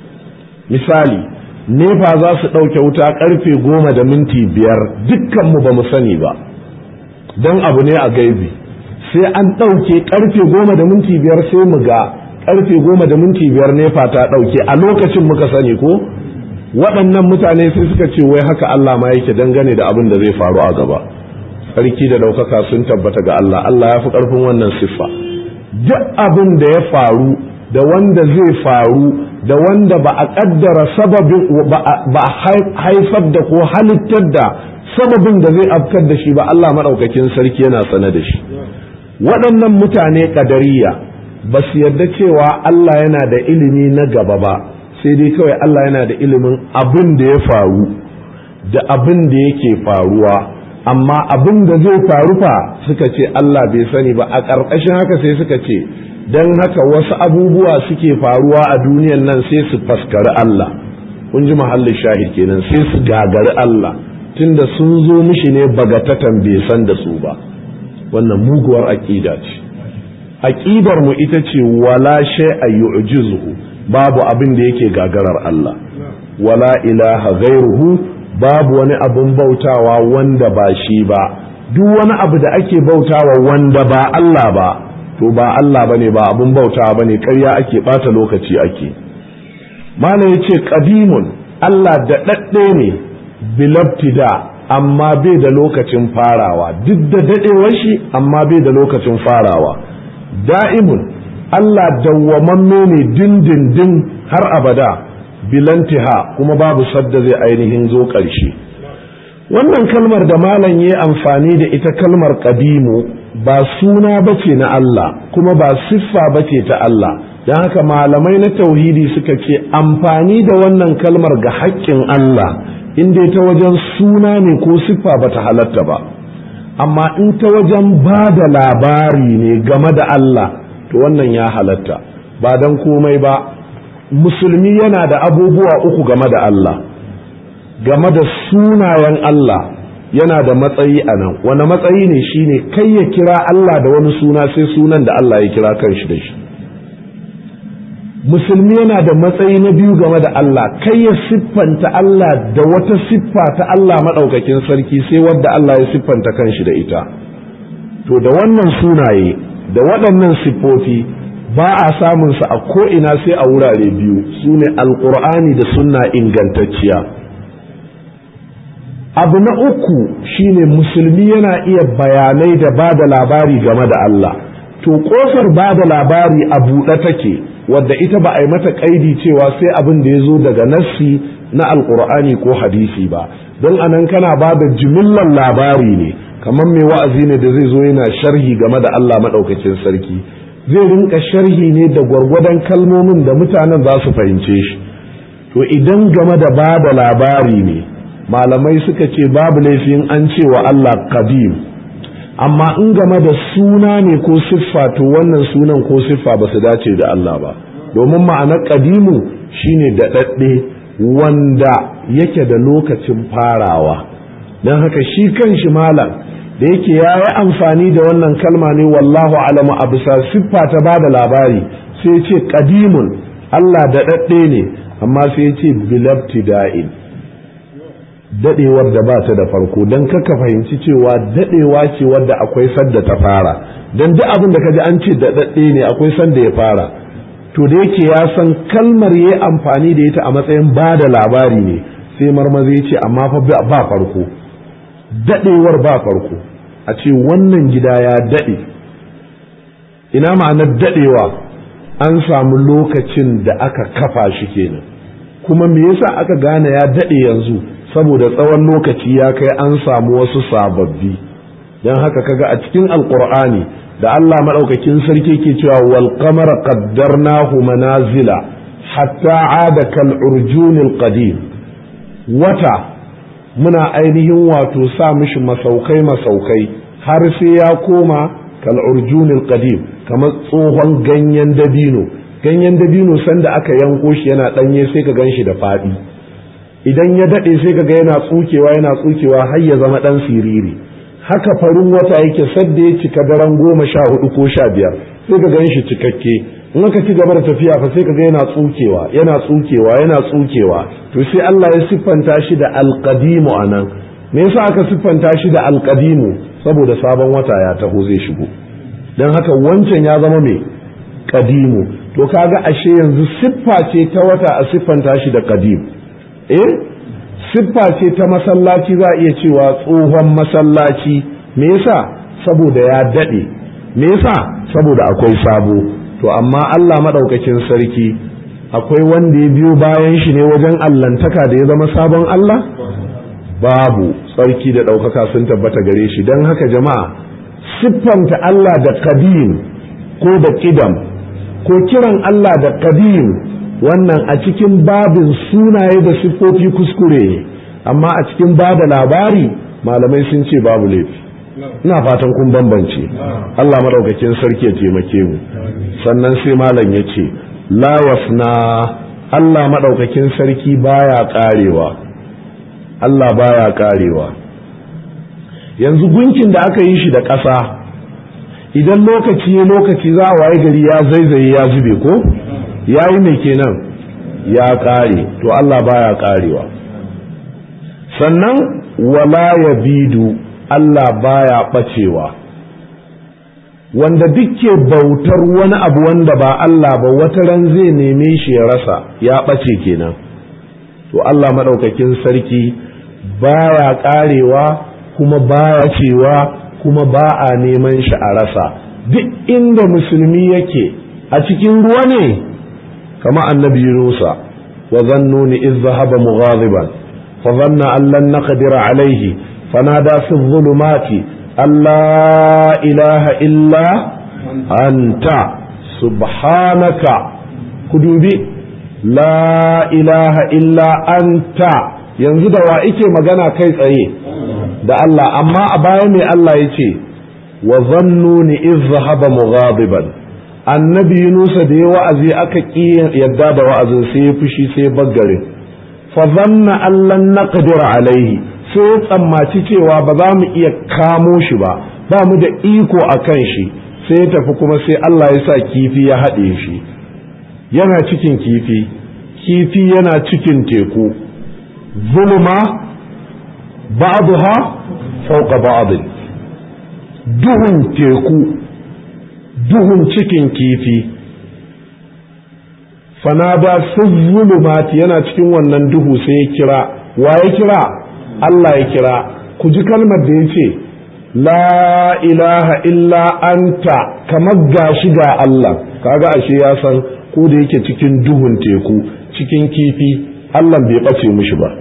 S1: misali nefa za su ɗauke wuta ƙarfe goma da minti biyar dukkanmu ba mu sani ba don abu ne a gaibi sai an ɗauke ƙarfe goma da minti biyar sai mu ga ƙarfe goma da minti biyar nefa ta ɗauke a lokacin muka sani ko waɗannan mutane sai suka ce wai haka Allah ma yake dangane da abin da zai faru a gaba sarki da ɗaukaka sun tabbata ga Allah Allah ya fi ƙarfin wannan siffa duk abin da ya faru da wanda zai faru da wanda ba a kaddara sababin ba a haifar da ko halittar da sababin da zai afkar da shi ba Allah maɗaukakin sarki yana sane da shi waɗannan mutane ƙadariya ba su yarda cewa Allah yana da ilimi na gaba ba sai dai kawai Allah yana da ilimin abin da ya faru da abin da yake faruwa amma abin da zai faru fa suka ce Allah bai sani ba a ƙarƙashin haka sai suka ce don haka wasu abubuwa suke faruwa a duniyan nan sai su faskari Allah kun ji mahallin shahid kenan sai su gagari Allah tunda sun zo mishi ne bagatatan bai san da su ba wannan muguwar aƙida ce aƙidar mu ita ce wala shay a yu'jizuhu babu abin da yake gagarar Allah wala ilaha ghairuhu babu wani abin bautawa wanda ba shi ba duk wani abu da ake bautawa wanda ba Allah ba to ba Allah bane ba abun bautawa bane ƙarya ake bata lokaci ake malam yace qadimun Allah da dadde ne bilabtida amma bai da lokacin farawa duk da dadewar shi amma bai da lokacin farawa da'imun Allah dawwamamme ne dindindin har abada bilantiha kuma babu sadda zai ainihin zo ƙarshe wannan kalmar da malam ya amfani da ita kalmar qadimu ba suna bace na Allah kuma ba siffa bace ta Allah don haka malamai na tauhidi suka ce amfani da wannan kalmar ga haƙƙin Allah inda ta wajen suna ne ko siffa bata halatta ba amma in ta wajen ba da labari ne game da Allah to wannan ya halatta ba don komai ba musulmi yana da abubuwa uku game da Allah game da sunayen Allah yana da matsayi a nan wani matsayi ne shine kai ya kira Allah da wani suna sai sunan da Allah ya kira kanshi da shi musulmi yana da matsayi na biyu game da Allah kai ya siffanta Allah da wata siffa ta Allah maɗaukakin sarki sai wadda Allah ya siffanta kanshi da ita to da wannan sunaye da waɗannan siffofi ba a samun su a ko'ina sai a wurare biyu su ne alƙur'ani da sunna ingantacciya abu na uku shine musulmi yana iya bayanai da ba da labari game da Allah to ƙofar ba da labari a buɗe take wadda ita ba a yi mata ƙaidi cewa sai abin da ya zo daga nassi na alƙur'ani ko hadisi ba don anan kana ba da jimillar labari ne kamar mai wa'azi ne da zai zo yana sharhi game da Allah maɗaukacin sarki zai rinka sharhi ne da gwargwadon kalmomin da mutanen za su fahimce shi to idan game da ba da labari ne malamai suka ce babu laifin an ce wa Allah qadim amma in game da suna ne ko siffa to wannan sunan ko siffa ba su dace da Allah ba domin ma'anar qadimu shine daɗaɗɗe wanda yake da lokacin farawa don haka shi kan shi malam da yake ya yi amfani da wannan kalma ne wallahu alamu a bisa siffa ta ba da labari sai ce kadimun Allah da ɗaɗɗe ne amma sai ce bilabti da'in daɗewar da ba ta da farko don kaka fahimci cewa daɗewa ce wadda akwai sadda ta fara don duk abin da kaji an ce da ɗaɗɗe ne akwai sanda ya fara to da yake ya san kalmar ya amfani da ita a matsayin ba da labari ne sai marmaza ya ce amma fa ba farko daɗewar ba farko a ce wannan gida ya daɗe ina ma'anar daɗewa an samu lokacin da aka kafa shi kenan kuma me yasa aka gane ya daɗe yanzu saboda tsawon lokaci ya kai an samu wasu sababbi don haka kaga a cikin alkur'ani da Allah maɗaukakin sarki ke cewa wal qamara qaddarnahu manazila hatta ada kal urjunil qadim wata muna ainihin wato sa mishi masaukai masaukai har sai ya koma kal urjunil qadim kamar tsohon ganyen dabino ganyen dabino sanda aka yanko shi yana danye sai ka ganshi da fadi idan ya dade sai ka ga yana tsukewa yana tsukewa har ya zama dan siriri haka farin wata yake sadda ya cika daren goma sha hudu ko sha biyar sai ka gan shi cikakke in aka ci gaba da tafiya fa sai ka ga yana tsukewa yana tsukewa yana tsukewa to sai Allah ya siffanta shi da alqadimu anan me yasa aka siffanta shi da alqadimu saboda sabon wata ya taho zai shigo dan haka wancan ya zama mai qadimu to kaga ashe yanzu siffa ce ta wata a siffanta shi da qadim eh siffa ce ta masallaci za a iya cewa tsohon masallaci me yasa saboda ya daɗe me yasa saboda akwai sabo to amma Allah maɗaukakin sarki akwai wanda ya biyo bayan shi ne wajen allantaka da ya zama sabon Allah babu sarki da ɗaukaka sun tabbata gare shi don haka jama'a siffanta Allah da kadim ko da ƙidam ko kiran Allah da kadim wannan a cikin babin sunaye da siffofi kuskure ne amma a cikin ba da labari malamai sun ce babu laifi ina fatan kun bambance Allah maɗaukakin sarki ya taimake mu sannan sai malam ya ce la wasna Allah maɗaukakin sarki baya ƙarewa Allah baya ƙarewa yanzu gunkin da aka yi shi da ƙasa idan lokaci lokaci za a waye gari ya zaizaye ya zube ko ya yi mai kenan ya ƙare to Allah baya ƙarewa sannan wala ya bidu Allah baya ɓacewa wanda dukke bautar wani abu wanda ba Allah ba wata ran zai neme shi ya rasa ya ɓace kenan to Allah maɗaukakin sarki baya ƙarewa kuma baya cewa kuma ba a neman shi a rasa duk inda musulmi yake a cikin ruwa ne kama annabi Yunusa wa zannuni iz zahaba mughadiban fa dhanna an lan naqdir alayhi fanada fi dhulumati alla ilaha illa anta subhanaka kudubi la ilaha illa anta yanzu da wa ike magana kai tsaye da Allah amma a baya mai Allah ya ce wa zannuni iz zahaba mughadiban annabi Yunusa da ya wa'azi aka ƙi yadda da wa'azin sai ya fushi sai baggare fa zanna allan naqdir alaihi sai ya tsammaci cewa ba za mu iya kamo shi ba ba mu da iko a kan shi sai ya tafi kuma sai Allah ya sa kifi ya haɗe shi yana cikin kifi kifi yana cikin teku zulma ba'daha fawqa ba'd duhun teku duhun cikin kifi fanada zulumati yana cikin wannan duhu sai ya kira wa ya kira Allah ya kira ku ji kalmar da ya ce la ilaha illa anta kamar gashi ga Allah kaga ashe ya san ko da yake cikin duhun teku cikin kifi Allah bai ɓace mishi ba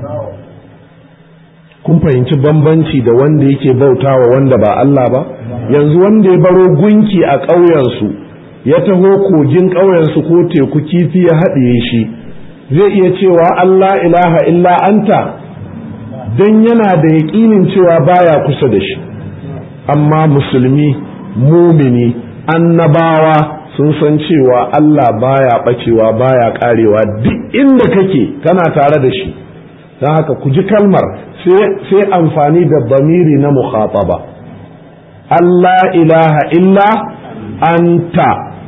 S1: kun fahimci bambanci da wanda yake bautawa wanda ba Allah ba yanzu wanda ya baro gunki a ƙauyensu ya taho kogin ƙauyensu ko teku kifi ya haɗiye shi zai iya cewa Allah ilaha illa anta don yana da yaƙinin cewa baya kusa da shi amma musulmi mumini annabawa sun san cewa Allah baya ɓacewa baya ƙarewa duk inda kake kana tare da shi don haka ku ji kalmar sai amfani da bamiri na mukhataba Allah ilaha illa anta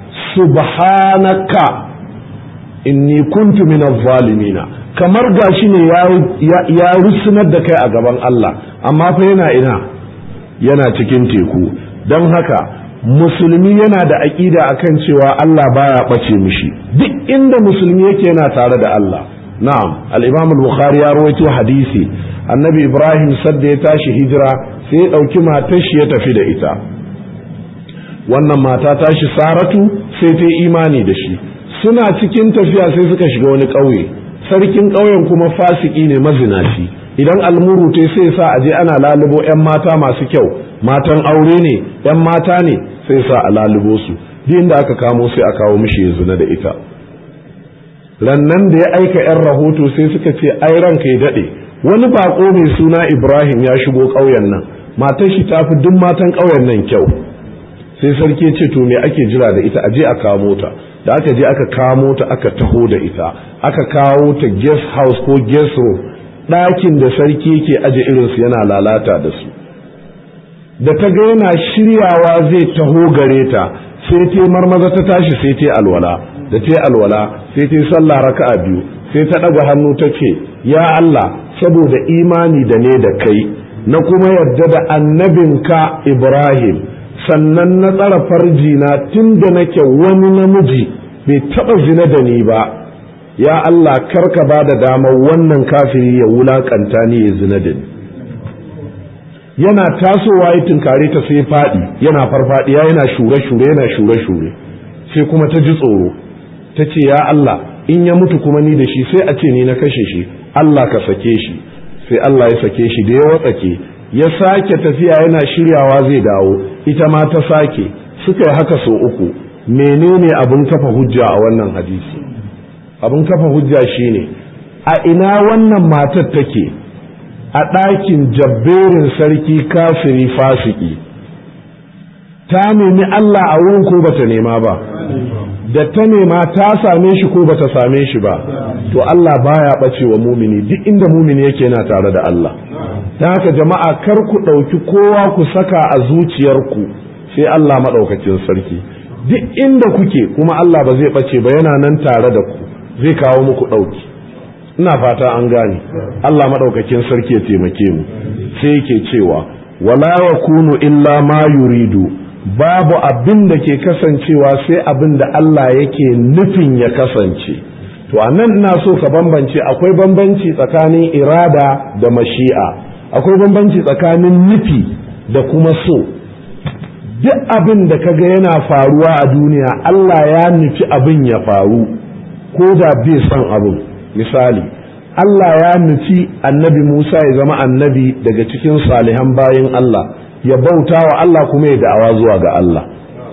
S1: subhanaka inni kuntu minaz zalimina kamar gashi ne ya rusunar da kai a gaban Allah amma fa yana ina yana cikin teku don haka musulmi yana da aƙida akan cewa Allah baya ɓace mishi duk inda musulmi yake yana tare da Allah na'am al-imam al-bukhari ya rawaito hadisi annabi ibrahim sadda ya tashi hijira sai ya ɗauki matar shi ya tafi da ita wannan mata tashi saratu sai ta imani da shi suna cikin tafiya sai suka shiga wani ƙauye sarkin ƙauyen kuma fasiki ne mazinaci idan almuru ta sai sa aje ana lalubo 'yan mata masu kyau matan aure ne 'yan mata ne sai sa a lalubo su duk da aka kamo sai a kawo mishi ya zina da ita rannan da ya aika 'yan rahoto sai suka ce ai ranka ya daɗe wani bako mai suna ibrahim ya shigo ƙauyen nan matar shi ta fi duk matan ƙauyen nan kyau sai sarki ce to me ake jira da ita aje a kamo ta da aka je aka kamo ta aka taho da ita aka kawo ta guest house ko guest room ɗakin da sarki yake aje irinsu yana lalata da su da ta ga yana shiryawa zai taho gare ta sai ta marmaza ta tashi sai ta alwala da ta alwala sai ta sallah raka'a biyu sai ta ɗaga hannu ta ce ya Allah saboda imani da ne da kai na kuma yarda da annabinka Ibrahim sannan na tsara farjina tun da nake wani namiji bai taɓa zina da ni ba ya Allah karka ba da damar wannan kafiri ya wulakanta ni ya zina da ni yana tasowa ya tunkare ta sai faɗi yana farfadiya yana shure-shure yana shure-shure sai kuma ta ji tsoro ta ce ya Allah in ya mutu kuma ni da shi sai a ce ni na kashe shi Allah ka sake shi sai Allah ya sake shi da ya watsake ya sake tafiya yana shiryawa zai dawo ita ma ta sake suka yi haka sau uku menene abin kafa hujja a wannan hadisi abin kafa hujja shine a ina wannan matar take a ɗakin jabberin sarki kafiri fasiki ta nemi Allah a wurin ko bata nema ba da ta nema ta same shi ko bata same shi ba to Allah baya ɓace wa mumini duk inda mumini yake yana tare da Allah ta haka jama'a kar ku ɗauki kowa ku saka a zuciyarku sai Allah maɗaukacin sarki duk inda kuke kuma Allah ba zai ɓace ba yana nan tare da ku zai kawo muku ɗauki ina fata an gane Allah maɗaukakin sarki ya taimake mu sai yake cewa wala yakunu illa ma yuridu babu abin da ke kasancewa sai abin da Allah yake nufin ya kasance to anan ina so ka bambance akwai bambanci tsakanin irada da mashi'a akwai bambanci tsakanin nufi da kuma so duk abin da kaga yana faruwa a duniya Allah ya nufi abin ya faru ko da bai son abin misali Allah ya nufi annabi Musa ya zama annabi daga cikin salihan bayin Allah ya bauta wa Allah kuma ya da'awa zuwa ga Allah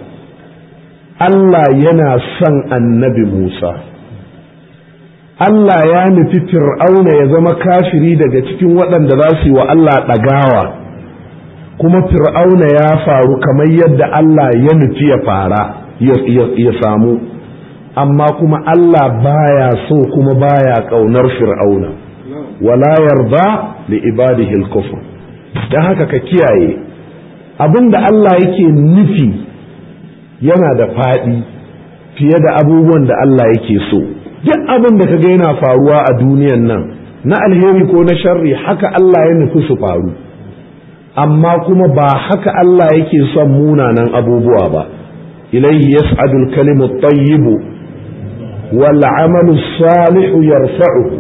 S1: Allah yana son annabi Musa Allah ya nufi fir'auna ya zama kafiri daga cikin waɗanda za su yi wa Allah ɗagawa kuma fir'auna ya faru kamar yadda Allah ya nufi ya fara ya samu amma kuma Allah baya so kuma baya ƙaunar fir'auna wala yarda li ibadihi al-kufr dan haka ka kiyaye abinda Allah yake nufi yana da faɗi fiye da abubuwan da Allah yake so duk abin da kaga yana faruwa a duniyan nan na alheri ko na sharri haka Allah ya nufi su faru amma kuma ba haka Allah yake son munanan abubuwa ba ilaihi yas'adu al-kalimu at-tayyib wal 'amalu salihu yarfa'uhu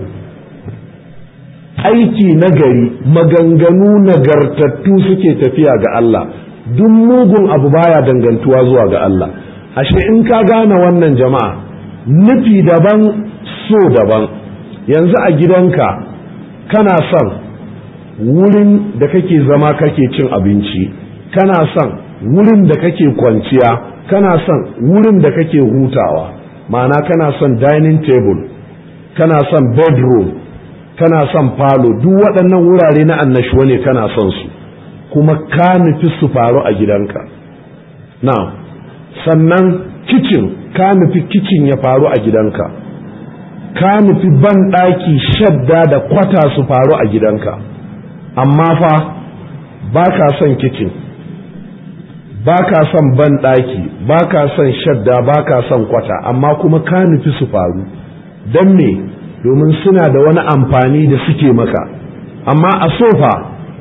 S1: aiki nagari maganganu nagartattu suke tafiya ga Allah duk mugun abu baya dangantuwa zuwa ga Allah ashe in ka gane wannan jama'a nufi daban so daban yanzu a gidanka kana son wurin da kake zama kake cin abinci kana son wurin da kake kwanciya kana son wurin da kake hutawa ma'ana kana son dining table kana son bedroom kana son falo duk waɗannan wurare na annashuwa ne kana son su kuma ka nufi su faru a gidanka na sannan kicin ka nufi kicin ya faru a gidanka ka nufi ban ɗaki shadda da kwata su faru a gidanka amma fa ba ka son kicin ba ka son banɗaki ba ka son shadda ba ka son kwata amma kuma ka nufi su faru don me domin suna da wani amfani da suke maka amma a sofa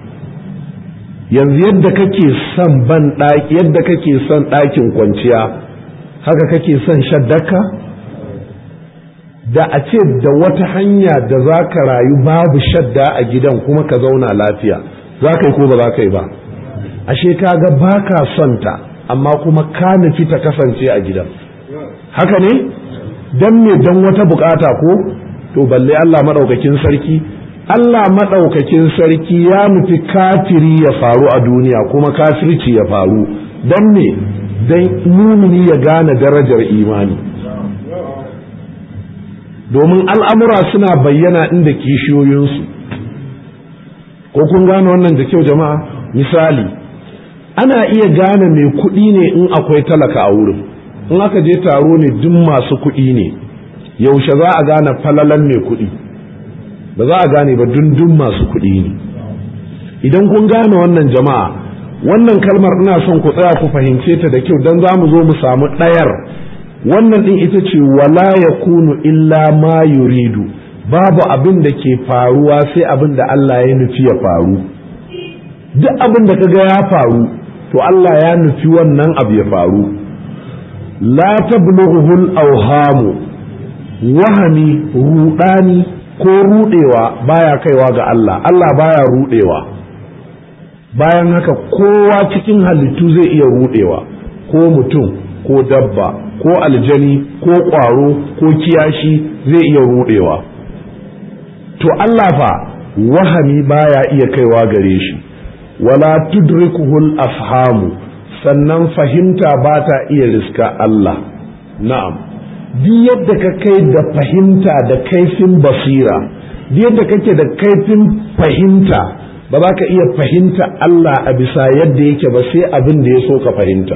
S1: yanzu yadda kake son banɗaki yadda kake son ɗakin kwanciya haka kake son shaddaka da a ce da wata hanya da za ka rayu babu shadda a gidan kuma ka zauna lafiya za ka yi ko ba za ka yi ba ashe kaga ba ka son ta amma kuma ka nufi ta kasance a gidan haka ne don me don wata bukata ko to balle Allah maɗaukakin sarki Allah maɗaukakin sarki ya nufi kafiri ya faru a duniya kuma kafirci ya faru don me don mumini ya gane darajar imani domin al'amura suna bayyana inda kishiyoyinsu ko kun gane wannan da kyau jama'a misali ana iya gane mai kuɗi ne in akwai talaka a wurin in aka je taro ne duk masu kuɗi ne yaushe za a gane falalan mai kuɗi ba za a gane ba dundun masu kuɗi ne idan kun gane wannan jama'a wannan kalmar ina son ku tsaya ku fahimce ta da kyau don za mu zo mu samu ɗayar wannan ɗin ita ce wala ya kunu illa ma yuridu babu abin da ke faruwa sai abin da Allah ya nufi ya faru duk abin da kaga ya faru to Allah ya nufi wannan abu ya faru la tablughuhul awhamu wahami rudani ko rudewa baya kaiwa ga Allah Allah baya rudewa bayan haka kowa cikin halittu zai iya rudewa ko mutum ko dabba ko aljani ko ƙwaro ko kiyashi zai iya rudewa to Allah fa wahami baya iya kaiwa gare shi wala tudrikuhul afhamu sannan fahimta ba ta iya riska Allah na'am duk yadda ka kai da fahimta da kaifin basira duk yadda kake da kaifin fahimta ba za ka iya fahimta Allah a bisa yadda yake ba sai abin da ya so ka fahimta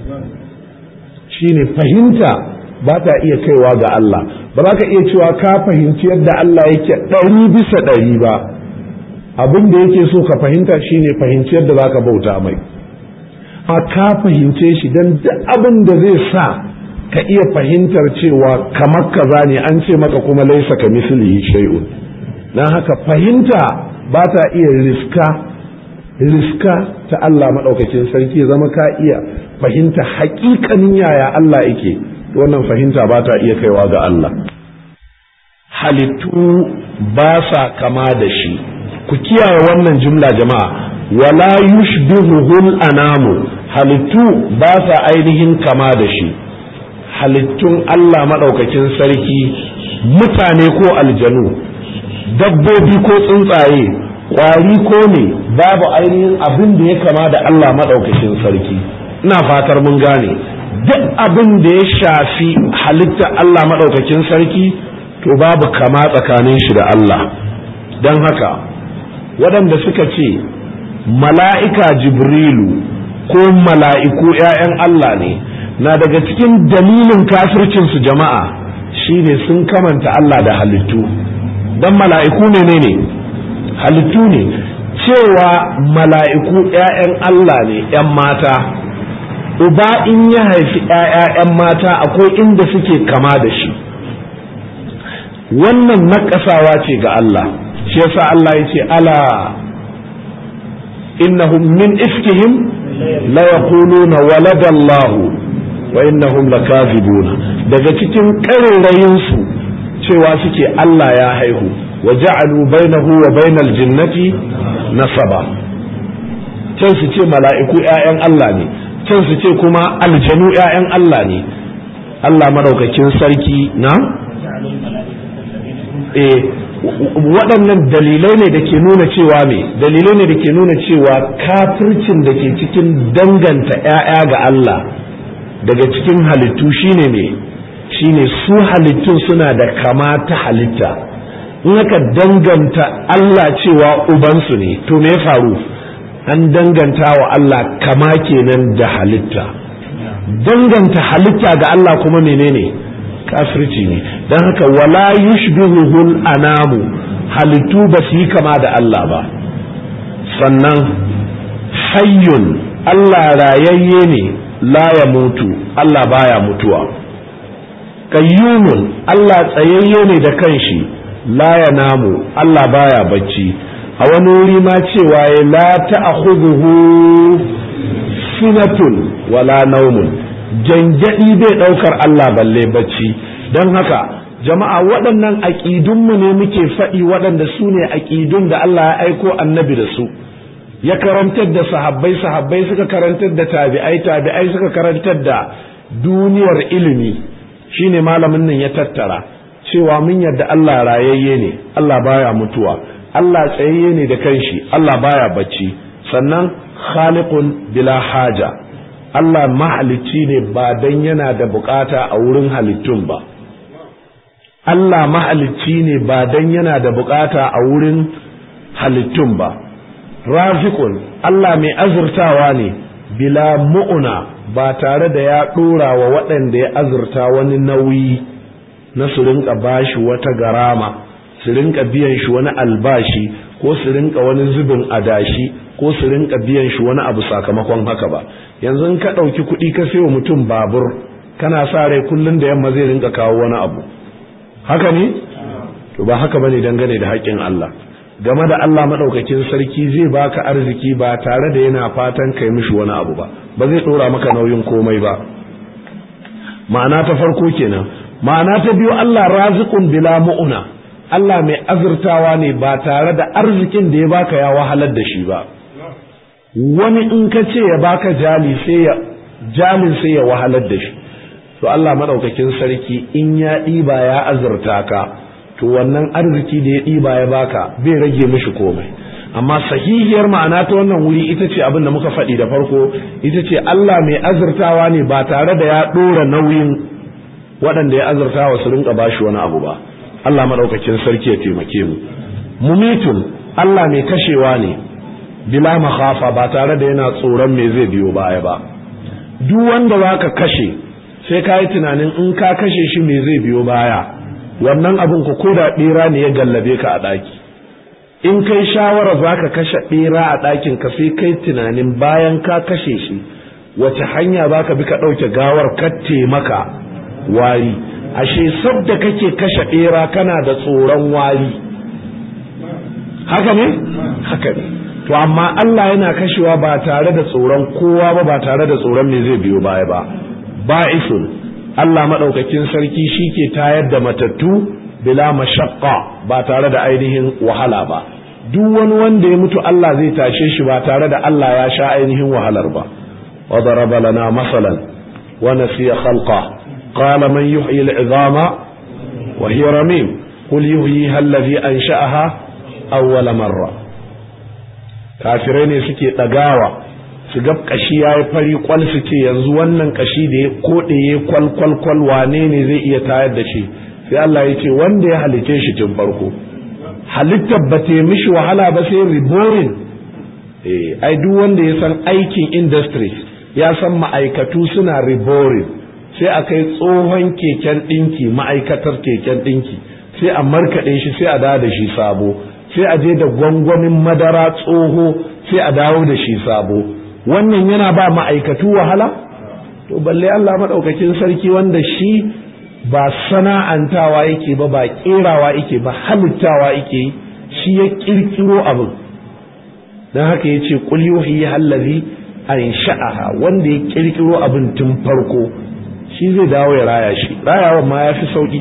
S1: shine fahimta ba ta iya kaiwa ga Allah ba za ka iya cewa ka fahimci yadda Allah yake ɗari bisa ɗari ba abin da yake so ka fahimta shine fahimci yadda za ka bauta mai a ka fahimce shi don duk abin da zai sa ka iya fahimtar cewa kamar kaza ne an ce maka kuma laisa ka mislihi shay'un dan haka fahimta ba ta iya riska riska ta Allah maɗaukakin sarki zama ka iya fahimta haƙiƙanin yaya Allah yake wannan fahimta ba ta iya kaiwa ga Allah halittu ba sa kama da shi ku kiyaye wannan jumla jama'a wala yushbihuhul anamu halittu ba sa ainihin kama da shi halittun Allah maɗaukakin sarki mutane ko aljanu dabbobi ko tsuntsaye ƙwari ko ne babu ainihin abin da ya kama da Allah maɗaukakin sarki ina fatar mun gane duk abin da ya shafi halitta Allah maɗaukakin sarki to babu kama tsakanin shi da Allah don haka waɗanda suka ce mala'ika jibrilu ko mala'iku ‘ya'yan Allah ne na daga cikin dalilin kafircinsu jama'a shine sun kamanta Allah da halittu don mala'iku ne ne halittu ne cewa mala'iku ‘ya'yan Allah ne ‘yan mata uba in ya haifi ‘ya'yan mata akwai inda suke kama da shi wannan naƙasawa ce ga Allah shi yasa Allah ya ce ala innahum min ifkihim la yaquluna waladallahu wa innahum lakazibuna daga cikin ƙarerayin su cewa suke Allah ya haihu wa ja'alu bainahu wa bainal jinnati nasaba can su ce mala'iku ƴaƴan Allah ne can su ce kuma aljanu ƴaƴan Allah ne Allah madaukakin sarki na eh waɗannan dalilai ne da ke nuna cewa me dalilai ne da ke nuna cewa kafircin da ke cikin danganta ‘ya'ya ga Allah daga cikin halittu shine me shine su halittun suna da kama ta halitta in aka danganta Allah cewa ubansu ne to me faru an danganta wa Allah kama kenan da halitta danganta halitta ga Allah kuma menene kafirci ne don haka wala yushbihuhul anamu halittu ba su yi kama da Allah ba sannan hayyun Allah rayayye ne la ya mutu Allah baya mutuwa qayyumun Allah tsayayye ne da kanshi la ya namu Allah baya bacci a wani wuri ma cewa ya la ta'khudhuhu sinatun wala naumun janjadi bai daukar Allah balle bacci don haka jama'a waɗannan aƙidunmu ne muke faɗi waɗanda su ne aƙidun da Allah ya aiko annabi da su ya karantar da sahabbai sahabbai suka karantar da tabi'ai tabi'ai suka karantar da duniyar ilimi shine malamin nan ya tattara cewa mun yadda Allah rayayye ne Allah baya mutuwa Allah tsayayye ne da kanshi Allah baya bacci sannan khaliqun bila haja Allah mahalicci ne ba dan yana da bukata a wurin halittun ba Allah mahalicci ne ba dan yana da bukata a wurin halittun ba rafiqun Allah mai azurtawa ne bila mu'una ba tare da ya dora wa waɗanda ya azurta wani nauyi na su rinka bashi wata garama su rinka biyan shi wani albashi ko su rinka wani zubin adashi ko su rinka biyan shi wani abu sakamakon haka ba yanzu in ka ɗauki kuɗi ka sayo mutum babur kana sa rai kullum da yamma zai rinka kawo wani abu haka ne to ba haka bane dangane da haƙƙin Allah game da Allah madaukakin sarki zai baka arziki ba tare da yana fatan kai mishi wani abu ba ba zai dora maka nauyin komai ba ma'ana ta farko kenan ma'ana ta biyu Allah raziqun bila mu'una Allah mai azurtawa ne ba tare da arzikin da ya baka ya wahalar da shi ba wani in ka ce ya baka jali sai ya jalin sai ya wahalar da shi to Allah madaukakin sarki in ya ɗiba ya azurta ka to wannan arziki da ya ɗiba ya baka bai rage mishi komai amma sahihiyar ma'ana ta wannan wuri ita ce abin da muka faɗi da farko ita ce Allah mai azurtawa ne ba tare da ya ɗora nauyin waɗanda ya azurtawa su rinka bashi wani abu ba Allah madaukakin sarki ya taimake mu mumitun Allah mai kashewa ne bila makhafa ba tare da yana tsoron me zai biyo baya ba duk wanda zaka kashe sai ka yi tunanin in ka kashe shi me zai biyo baya wannan abin ku ko da ɓera ne ya gallabe ka a ɗaki in kai shawara za ka kashe ɓera a ɗakin ka sai kai tunanin bayan ka kashe shi wace hanya za ka bi ka ɗauke gawar katte maka wari ashe sabda kake kashe ɓera kana da tsoron wari haka ne haka ne to amma Allah yana kashewa ba tare da tsoron kowa ba ba tare da tsoron me zai biyo baya ba ba'isun Allah maɗaukakin sarki shi ke tayar da matattu bila mashaqqa ba tare da ainihin wahala ba duk wani wanda ya mutu Allah zai tashe shi ba tare da Allah ya sha ainihin wahalar ba wa daraba lana masalan wa nasiya khalqa qala man yuhyi al'izama wa hiya ramim qul yuhyiha alladhi ansha'aha awwala marra kafirai ne suke dagawa su ga kashi ya yi fari kwal su ce yanzu wannan kashi da ya koɗe ya kwal kwal kwal wane ne zai iya tayar da shi sai Allah ya ce wanda ya halice shi tun farko halittar ba ta mishi wahala ba sai riborin eh ai duk wanda ya san aikin industry ya san ma'aikatu suna riborin sai a kai tsohon keken ɗinki ma'aikatar keken ɗinki sai a markaɗe shi sai a dawo da shi sabo sai a je da gwangwamin madara tsoho sai a dawo da shi sabo wannan yana ba ma'aikatu wahala to balle Allah maɗaukakin sarki wanda shi ba sana'antawa yake ba ba ƙerawa yake ba halittawa yake shi ya ƙirƙiro abin don haka ya ce ƙul yuhi hallazi an sha'aha wanda ya ƙirƙiro abin tun farko shi zai dawo ya raya shi rayawan ma ya fi sauƙi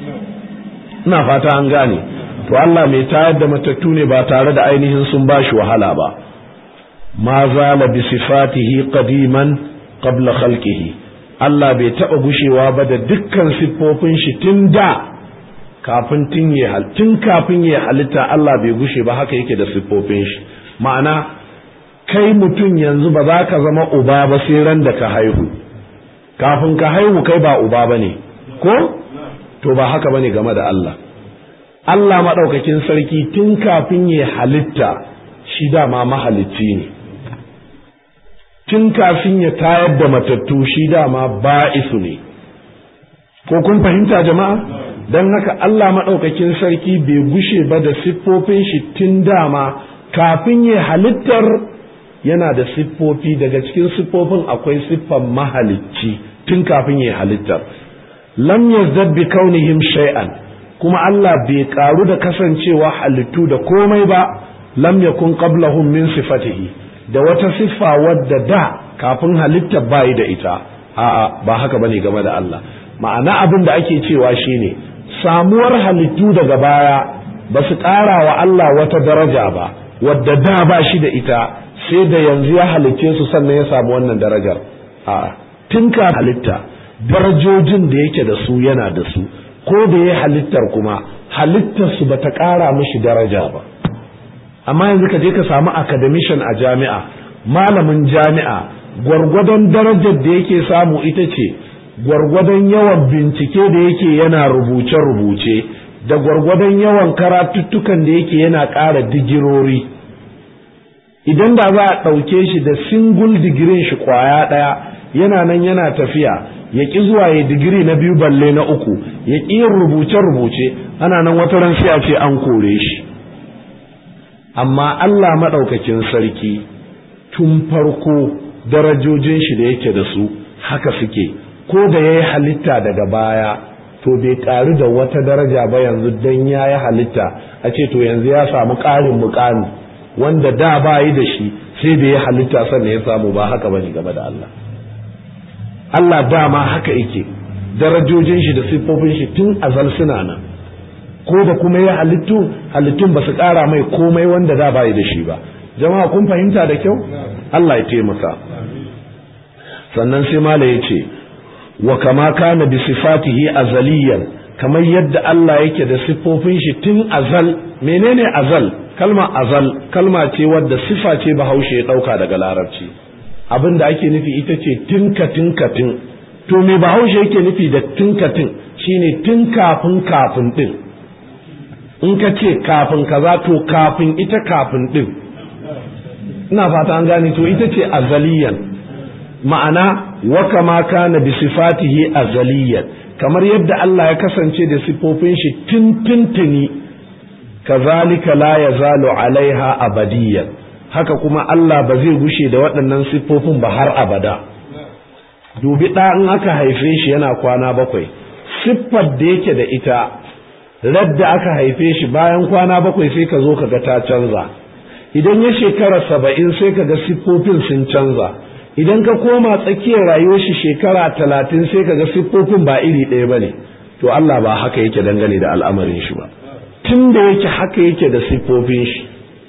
S1: ina fata an gane to Allah mai tayar da matattu ne ba tare da ainihin sun ba shi wahala ba ma zala bi sifatihi qadiman qabla khalqihi Allah bai taba gushewa ba da dukkan siffofin shi tun da kafin tun ya tun kafin ya halitta Allah bai gushe ba haka yake da siffofin shi ma'ana kai mutum yanzu ba za ka zama uba ba sai ran da ka haihu kafin ka haihu kai ba uba bane ko to ba haka bane game da Allah Allah maɗaukakin sarki tun kafin ya halitta shi dama mahalicci ne tun kafin ya tayar da matattu shi dama ba'isu ne ko kun fahimta jama'a don haka Allah maɗaukakin sarki bai gushe ba da siffofin shi tun dama kafin ya halittar yana da siffofi daga cikin siffofin akwai siffan mahalicci tun kafin ya halittar lam yazdad bi kaunihim shay'an kuma Allah bai karu da kasancewa halittu da komai ba lam yakun qablahum min sifatihi da wata siffa wadda da kafin halitta bai da ita a'a ba haka bane game da Allah ma'ana abin da ake cewa shine samuwar halittu daga baya ba su ƙara wa Allah wata daraja ba wadda da ba shi da ita sai da yanzu ya halicce su sannan ya samu wannan darajar a'a tun ka halitta darajojin da yake da su yana da su ko da ya halittar kuma halittar su bata ƙara mishi daraja ba amma yanzu ka je ka samu academician a jami'a malamin jami'a gwargwadon darajar da yake samu ita ce gwargwadon yawan bincike da yake yana rubuce-rubuce da gwargwadon yawan karatuttukan da yake yana ƙara digirori idan da za a ɗauke shi da single digirin shi kwaya ɗaya yana nan yana tafiya ya ƙi zuwa ya digiri na biyu balle na uku ya ƙi yin rubuce-rubuce ana nan wata ran sai a ce an kore shi amma Allah maɗaukakin sarki tun farko darajojin shi da yake da su haka suke ko da ya yi halitta daga baya to bai ƙaru da wata daraja ba yanzu don ya yi halitta a ce to yanzu ya samu ƙarin muƙami wanda da ba yi da shi sai da ya halitta sannan ya samu ba haka bane game da Allah Allah dama haka yake darajojin shi da siffofin shi tun azal suna nan ko da kuma ya halittu halittun ba su ƙara mai komai wanda da ba yi da shi ba jama'a kun fahimta da kyau Allah ya taimaka sannan sai mala ya ce wa kama kana bi sifatihi azaliyan kamar yadda Allah yake da siffofin shi tun azal menene azal kalma azal kalma ce wadda sifa ce bahaushe ya dauka daga larabci abin da ake nufi ita ce tinka tinka tin to me bahaushe yake nufi da tinka tin shine tun kafin kafin din in ka ce kafin kaza to kafin ita kafin din ina fata an gane to ita ce azaliyan ma'ana wa kama kana bi sifatihi azaliyan kamar yadda Allah ya kasance da sifofin shi tintintini kazalika la yazalu alaiha abadiyan haka kuma Allah ba zai gushe da waɗannan siffofin ba har abada dubi ɗa in aka haife shi yana kwana bakwai siffar da yake da ita radda aka haife shi bayan kwana bakwai sai ka zo ka ga ta canza idan ya shekara saba'in sai ka ga siffofin sun canza idan ka koma tsakiyar rayuwar shi shekara talatin sai ka ga siffofin ba iri ɗaya ba ne to Allah ba haka yake dangane da al'amarin shi ba tun da yake haka yake da siffofin shi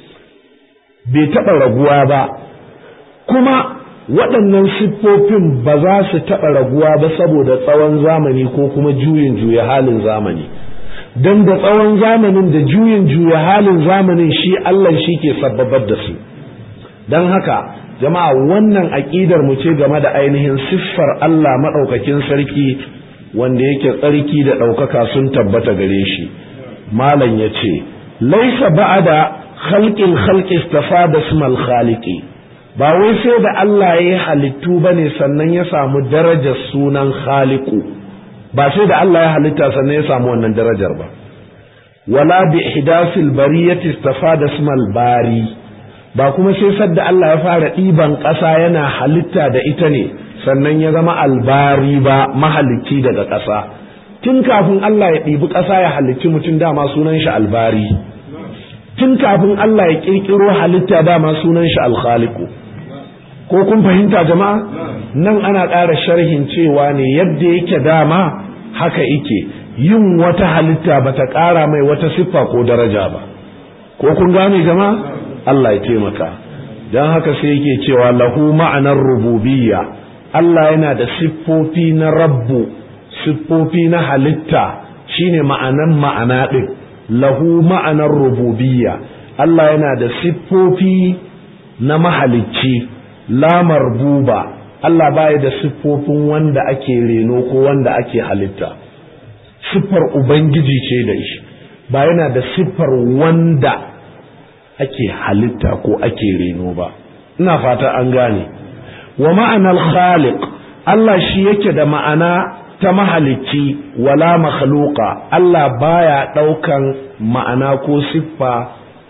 S1: bai taɓa raguwa ba kuma waɗannan siffofin ba za su taɓa raguwa ba saboda tsawon zamani ko kuma juyin juya halin zamani don da tsawon zamanin da juyin juya halin zamanin shi Allah shi ke sababar da su don haka jama'a wannan aƙidar mu ce game da ainihin siffar Allah maɗaukakin sarki wanda yake tsarki da ɗaukaka sun tabbata gare shi malam ya ce laisa ba'ada khalqin khalqi istafada ismal khaliqi ba wai sai da Allah ya yi halittu bane sannan ya samu darajar sunan khaliqu ba sai da Allah ya halitta sannan ya samu wannan darajar ba wala bi ihdasil bariyati istafada ismal bari ba kuma sai sadda Allah ya fara ɗiban ƙasa yana halitta da ita ne sannan ya zama albari ba mahalicci daga ƙasa tun kafin Allah ya ɗibi ƙasa ya halicci mutum dama sunan shi albari tun kafin Allah ya ƙirƙiro halitta dama sunan shi alkhaliku ko kun fahimta jama'a nan ana ƙara sharhin cewa ne yadda yake dama haka yake yin wata halitta bata ƙara mai wata siffa ko daraja ba ko kun gane jama'a Allah ya taimaka don haka sai yake cewa lahu ma'anar rububiyya Allah yana da siffofi na rabbu siffofi na halitta shine ma'anan ma'ana ɗin lahu ma'anar rububiyya Allah yana da siffofi na mahalicci la marbuba Allah baya da siffofin wanda ake reno ko wanda ake halitta siffar ubangiji ce da shi ba yana da siffar wanda ake halitta ko ake reno ba ina fata an gane wa ma'anar khaliq Allah shi yake da ma'ana ta mahalicci wala makhluqa Allah baya ɗaukan ma'ana ko siffa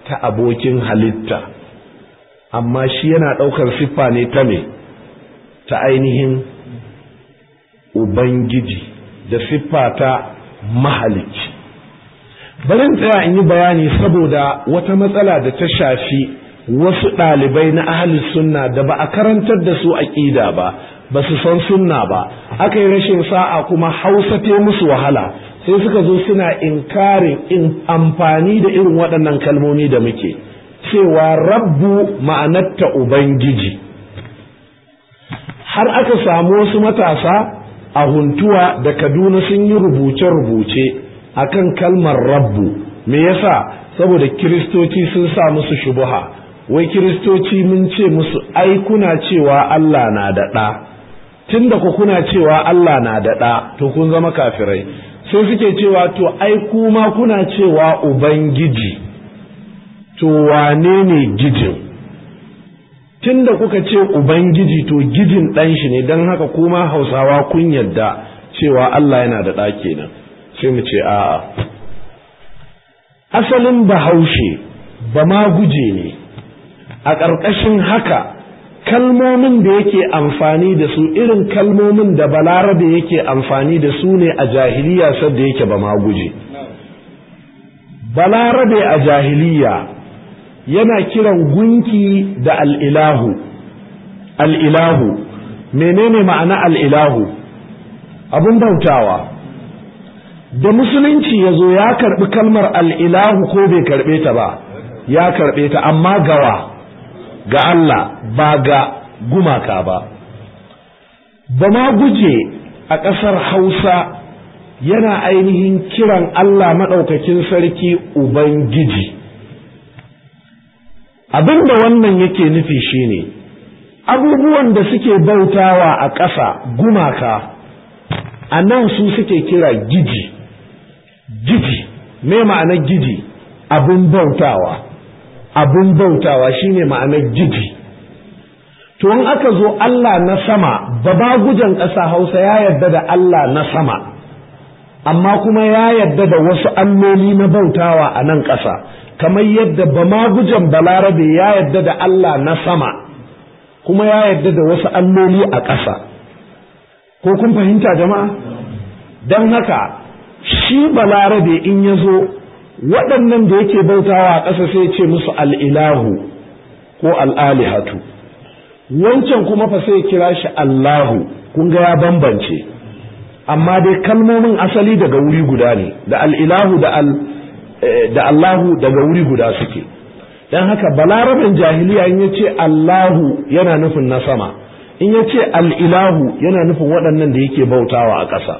S1: ta abokin halitta amma shi yana ɗaukar siffa ne ta me ta ainihin ubangiji da siffa ta mahalicci barin tsaya in yi bayani saboda wata matsala da ta shafi wasu ɗalibai na ahli sunna da ba a karantar da su aƙida ba ba su san sunna ba aka yi rashin sa'a kuma hausa ta musu wahala sai suka zo suna inkarin in amfani da irin waɗannan kalmomi da muke cewa rabbu ma'anarta ubangiji har aka samu wasu matasa a huntuwa da kaduna sun yi rubuce-rubuce akan kalmar rabbu me yasa saboda kiristoci sun sa musu shubuha wai kiristoci mun ce musu ai kuna cewa Allah na da ɗa tunda ku kuna cewa Allah na da ɗa to kun zama kafirai sai suke cewa to ai kuma kuna cewa ubangiji to wane ne gijin tunda kuka ce ubangiji to gijin ɗan shi ne don haka kuma hausawa kun yadda cewa Allah yana da ɗa kenan sai mu ce a'a asalin bahaushe ba ma guje ne a ƙarƙashin haka kalmomin da yake amfani da su irin kalmomin da balarabe yake amfani da su ne a jahiliya sadda yake ba ma guje balarabe a jahiliya yana kiran gunki da al'ilahu al'ilahu menene ma'ana al'ilahu abin bautawa da musulunci ya zo ya karɓi kalmar al'ilahu ko bai karɓe ta ba ya karɓe ta amma gawa ga Allah ba ga gumaka ba ba ma guje a ƙasar hausa yana ainihin kiran Allah maɗaukakin sarki Ubangiji abinda wannan yake nufi shine abubuwan da suke bautawa a ƙasa gumaka a nan su suke kira giji giji me ma'anar giji abin bautawa abin bautawa shine ma'anar giji to in aka zo Allah na sama baba gujan ƙasa Hausa ya yarda da Allah na sama amma kuma ya yarda da wasu alloli na bautawa a nan ƙasa kamar yadda bama gujan balarabe ya yarda da Allah na sama kuma ya yarda da wasu alloli a ƙasa ko kun fahimta jama'a don haka shi balarabe in ya zo waɗannan da yake bautawa a ƙasa sai ce musu al'ilahu ko al'alihatu wancan kuma fa sai kira shi Allahu kun ga ya bambance amma dai kalmomin asali daga wuri guda ne da al'ilahu da al da Allahu daga wuri guda suke don haka balaraben jahiliya in ya ce Allahu yana nufin na sama in ya ce al'ilahu yana nufin waɗannan da yake bautawa a ƙasa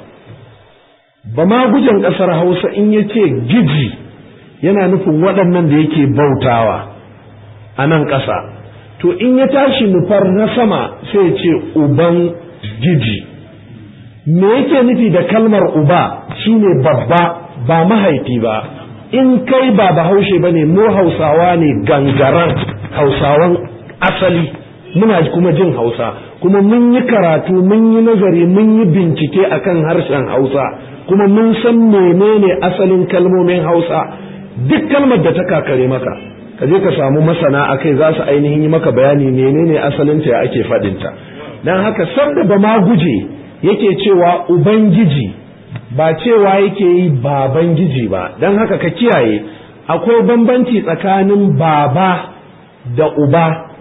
S1: ba ma gujen ƙasar hausa in ya ce giji yana nufin waɗannan da yake bautawa a nan ƙasa to in ya tashi nufar na sama sai ya ce uban giji me yake nufi da kalmar uba shine babba ba mahaifi ba in kai ba bahaushe ba ne mu hausawa ne gangaran hausawan asali muna kuma jin hausa kuma mun yi karatu mun yi nazari mun yi bincike akan harshen hausa kuma mun san menene asalin kalmomin hausa duk kalmar da ta kakare maka ka je ka samu masana a kai za su ainihin yi maka bayani menene asalinta ya ake faɗinta don haka sanda ba ma guje yake cewa ubangiji ba cewa yake yi baban giji ba don haka ka kiyaye akwai bambanci tsakanin baba da uba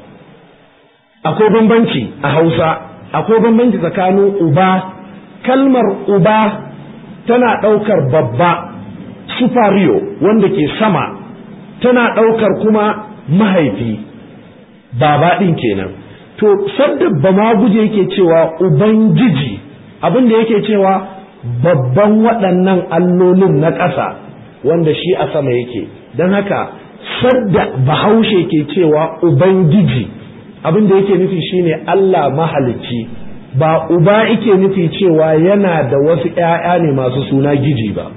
S1: akwai bambanci a hausa akwai bambanci tsakanin uba kalmar uba tana ɗaukar babba superior wanda ke sama tana ɗaukar kuma mahaifi baba ɗin kenan to sadda ba ma guje yake cewa ubangiji abin da yake cewa babban waɗannan allolin na ƙasa wanda shi a sama yake don haka sadda bahaushe ke cewa ubangiji abin da yake nufi shine Allah mahalicci ba uba yake nufi cewa yana da wasu ‘ya'ya ne masu suna giji ba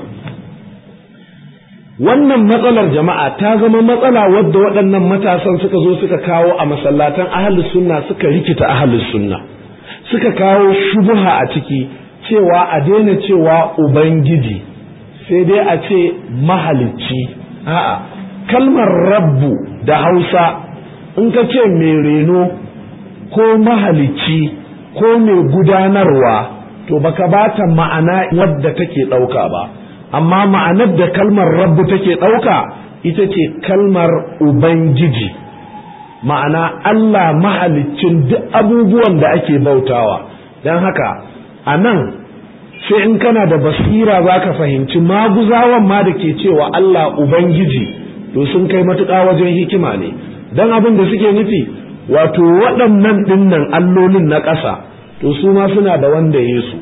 S1: wannan matsalar jama'a ta zama matsala wadda waɗannan matasan suka zo suka kawo a masallatan ahalus sunna suka rikita ahalus sunna suka kawo shubuha a ciki cewa a daina cewa ubangiji sai dai a ce mahalicci a'a kalmar rabbu da hausa in ka ce mai reno ko mahalicci ko mai gudanarwa to baka bata ma'ana wadda take ɗauka ba amma ma'anar da kalmar rabbu take ɗauka ita ce kalmar ubangiji ma'ana Allah mahaliccin duk abubuwan da ake bautawa don haka a nan sai in kana da basira za ka fahimci maguzawan ma da ke cewa Allah ubangiji to sun kai matuƙa wajen hikima ne don abin da suke nufi wato waɗannan ɗinnan allolin na ƙasa to su ma suna da wanda Yesu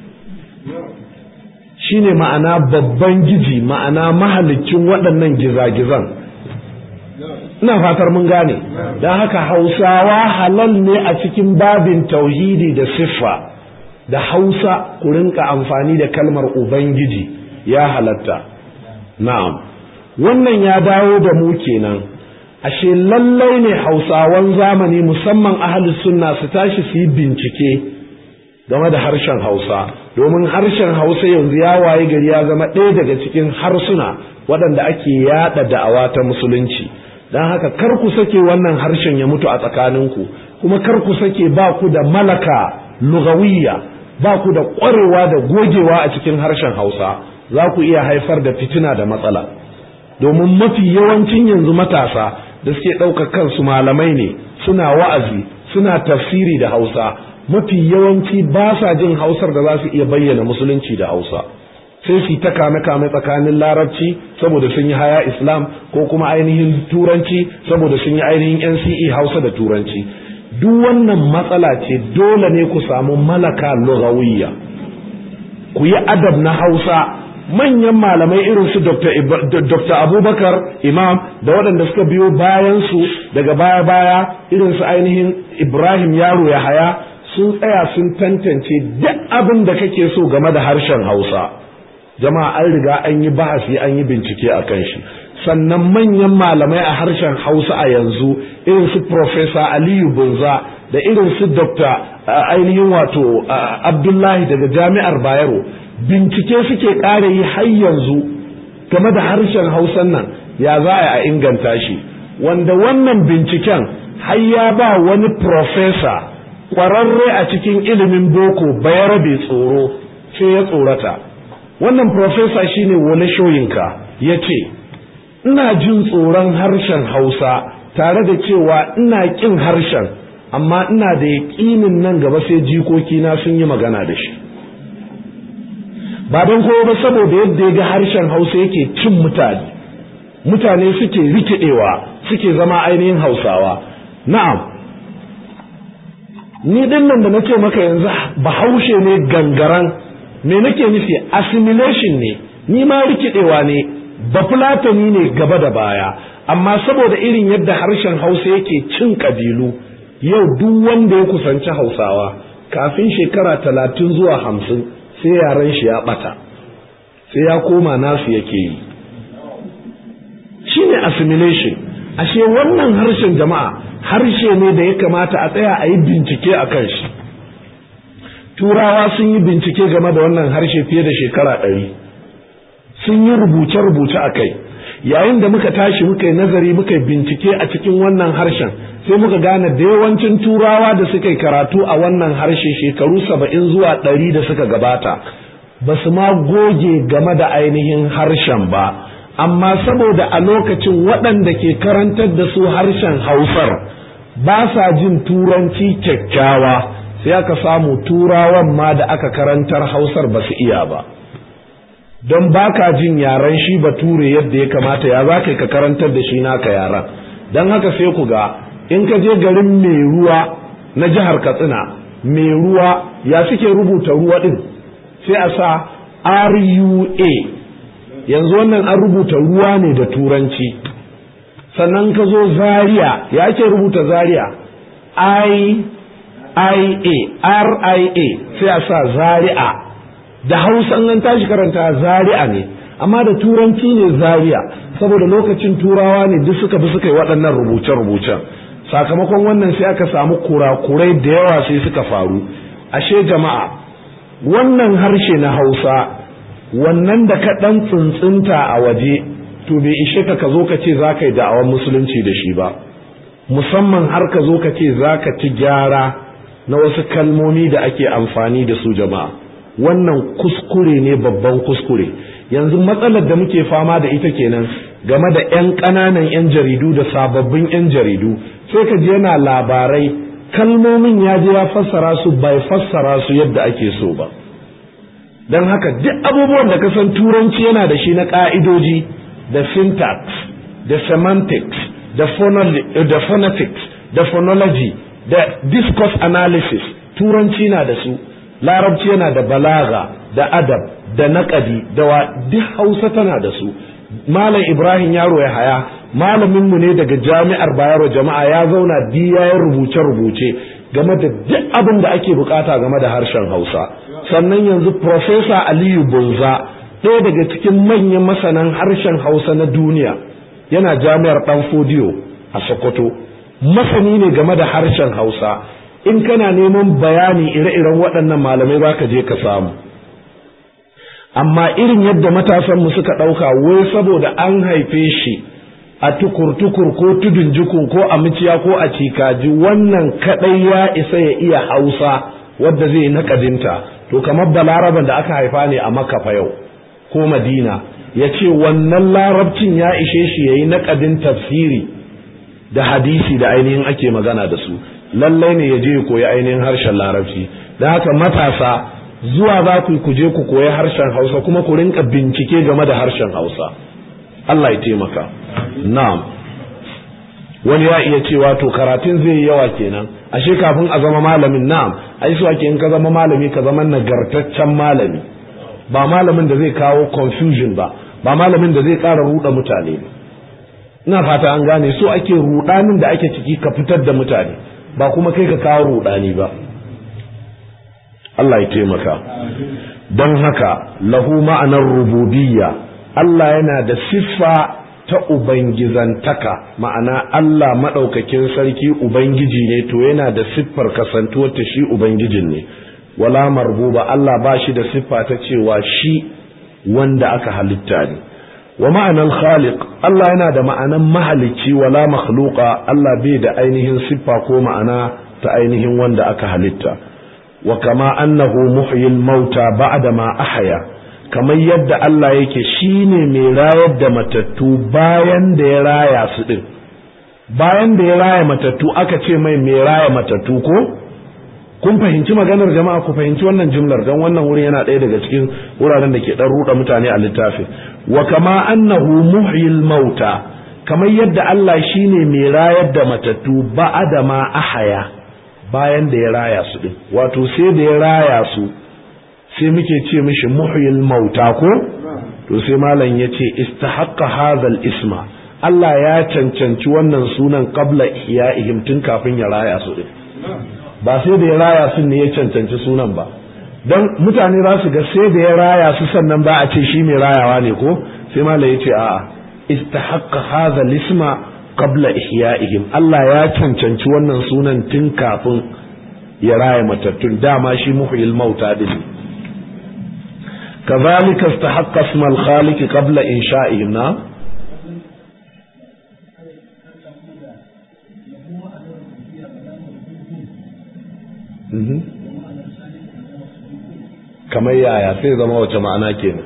S1: shi ne ma'ana babban giji ma'ana mahalicin waɗannan gizagizan ina fatar mun gane don haka hausawa halal ne a cikin babin tauhidi da siffa da hausa ku rinka amfani da kalmar ubangiji ya halatta na'am wannan ya dawo da mu kenan ashe lallai ne hausawan zamani musamman ahalus sunna su tashi su yi bincike game da harshen hausa domin harshen hausa yanzu ya waye gari ya zama ɗaya daga cikin harsuna waɗanda ake yaɗa da'awa ta musulunci don haka kar ku sake wannan harshen ya mutu a tsakaninku kuma kar ku sake ba ku da malaka lugawiyya ba ku da ƙwarewa da gogewa a cikin harshen hausa za ku iya haifar da fitina da matsala domin mafi yawancin yanzu matasa da suke ɗaukar kansu malamai ne suna wa'azi suna tafsiri da hausa mafi yawanci ba sa jin hausar da za su iya bayyana musulunci da hausa sai su ta kame kame tsakanin larabci saboda sun yi haya islam ko kuma ainihin turanci saboda sun yi ainihin nce hausa da turanci duk wannan matsala ce dole ne ku samu malaka lugawiyya ku yi adab na hausa manyan malamai irin su Dr. Abubakar Imam da waɗanda suka biyo bayan su daga baya-baya irin su ainihin Ibrahim Yaro ya haya sun tsaya sun tantance duk abin da kake so game da harshen Hausa jama'a an riga an yi bahasi an yi bincike a kan shi sannan manyan malamai a harshen Hausa a yanzu irin su Professor Aliyu Bunza da irin su Dr. ainihin wato Abdullahi daga Jami'ar Bayero bincike suke ƙara yi har yanzu game da harshen hausan nan ya za a inganta shi wanda wannan binciken har ya ba wani profesa ƙwararre a cikin ilimin boko bayarabe tsoro sai ya tsorata wannan profesa shine wani shoyinka ya ce ina jin tsoron harshen hausa tare da cewa ina ƙin harshen amma ina da yaƙinin nan gaba sai jikokina sun yi magana da shi ba don kowa ba saboda yadda ya ga harshen hausa yake cin mutane mutane suke rikidewa suke zama ainihin hausawa na'am ni din nan da na ce maka yanzu bahaushe ne gangaran me nake nufi assimilation ne ni ma rikidewa ne bafulatani ne gaba da baya amma saboda irin yadda harshen hausa yake cin kabilu yau duk wanda ya kusanci hausawa kafin shekara talatin zuwa hamsin sai yaren shi ya bata sai ya koma nasu yake yi shine assimilation ashe wannan harshen jama'a harshe ne da ya kamata a tsaya a yi bincike a kan shi turawa sun yi bincike game da wannan harshe fiye da shekara ɗari sun yi rubuce-rubuce a kai yayin da muka tashi muka yi nazari muka yi bincike a cikin wannan harshen sai muka gane da yawancin turawa da suka yi karatu a wannan harshe shekaru saba'in zuwa ɗari da suka gabata ba su ma goge game da ainihin harshen ba amma saboda a lokacin waɗanda ke karantar da su harshen hausar ba sa jin turanci kyakkyawa sai aka samu turawan ma da aka karantar hausar ba su iya ba don baka jin yaren shi bature yadda ya kamata ya za ka karantar da shi naka yaran don haka sai ku ga in ka je garin mai ruwa na jihar katsina mai ruwa ya suke rubuta ruwa din sai a sa rua yanzu wannan an rubuta ruwa ne da turanci sannan ka zo zaria ya ake rubuta zaria i ia ria sai a sa zaria da hausa an tashi karanta zaria ne amma da turanci ne zaria saboda lokacin turawa ne duk suka bi suka yi waɗannan rubuce-rubucen sakamakon wannan sai aka samu kurakurai da yawa sai suka faru ashe jama'a wannan harshe na hausa wannan da ka ɗan tsuntsunta a waje to bai ishe ka ka zo ka ce za ka yi da'awar musulunci da shi ba musamman har ka zo ka ce za ka ci gyara na wasu kalmomi da ake amfani da su jama'a wannan kuskure ne babban kuskure yanzu matsalar da muke fama da ita kenan game da 'yan ƙananan 'yan jaridu da sababbin 'yan jaridu sai ka je yana labarai kalmomin ya je ya fassara su bai fassara su yadda ake so ba don haka duk abubuwan da ka san turanci yana da shi na ƙa'idoji da syntax da semantics da, da phonetics da phonology da discourse analysis turanci na da su larabci yana da balaga da adab da naƙadi da wa duk hausa tana da su malam ibrahim yaro ya haya malaminmu ne daga jami'ar bayero jama'a ya zauna ya rubuce-rubuce game da duk abin da ake bukata game da harshen hausa sannan yanzu profesa aliyu bunza ɗaya daga cikin manyan masanan harshen hausa na duniya yana jami'ar ɗan fodiyo a sokoto masani ne game da harshen hausa in kana neman bayani ire-iren waɗannan malamai za ka je ka samu amma irin yadda matasanmu suka ɗauka wai saboda an haife shi a tukur-tukur ko tudun jikun ko a miciya ko a cikaji wannan kaɗai ya isa ya iya hausa wadda zai naƙadinta to kamar balaraban da aka haifa ne a makafa yau ko madina ya ce wannan larabcin ya ishe shi ya yi naƙadin tafsiri da hadisi da ainihin ake magana da su lallai ne ya je ya koyi ainihin harshen larabci da haka matasa zuwa za ku ku je ku koyi harshen hausa kuma ku rinka bincike game da harshen hausa Allah ya taimaka na'am wani ya iya cewa to karatun zai yi yawa kenan ashe kafin a zama malamin na'am ai su ake in ka zama malami ka zama nagartaccen malami ba malamin da zai kawo confusion ba ba malamin da zai ƙara ruɗa mutane ba ina fata an gane so ake ruɗanin da ake ciki ka fitar da mutane ba kuma kai ka kawo ruɗani ba Allah ya taimaka don haka lahu ma'anar rububiyya Allah yana da siffa ta ubangizantaka ma'ana Allah maɗaukakin sarki ubangiji ne to yana da siffar kasantuwar ta shi ubangijin ne wala marbuba Allah ba shi da siffa ta cewa shi wanda aka halitta ne wa ma'anar khaliq Allah yana da ma'anan mahalicci wala makhluqa Allah bai da ainihin siffa ko ma'ana ta ainihin wanda aka halitta wa kama annahu muhyil mauta ba'da ma ahya kamar yadda Allah yake shine mai rayar da matattu bayan da ya raya su din bayan da ya raya matattu aka ce mai mai raya matattu ko kun fahimci maganar jama'a ku fahimci wannan jumlar don wannan wurin yana ɗaya daga cikin wuraren da ke ɗan ruɗa mutane a littafin wa kama annahu muhyil mauta kamar yadda Allah shine mai rayar da matattu ba'da ma ahaya bayan da ya raya su din wato sai da ya raya su sai muke ce mishi muhyil mauta ko to sai malam ya ce istahaqqa hadhal isma Allah ya cancanci wannan sunan qabla ihya'ihim tun kafin ya raya su din ba sai da ya raya su ne ya cancanci sunan ba dan mutane za su ga sai da ya raya su sannan ba a ce shi mai rayawa ne ko sai malam ya ce a'a istahaqqa hadhal isma qabla ihya'ihim Allah ya cancanci wannan sunan tun kafin ya raya matattun dama shi muhyil mauta din كذلك استحق اسم الخالق قبل إنشائهم نعم kamar yaya sai zama wace ma'ana kenan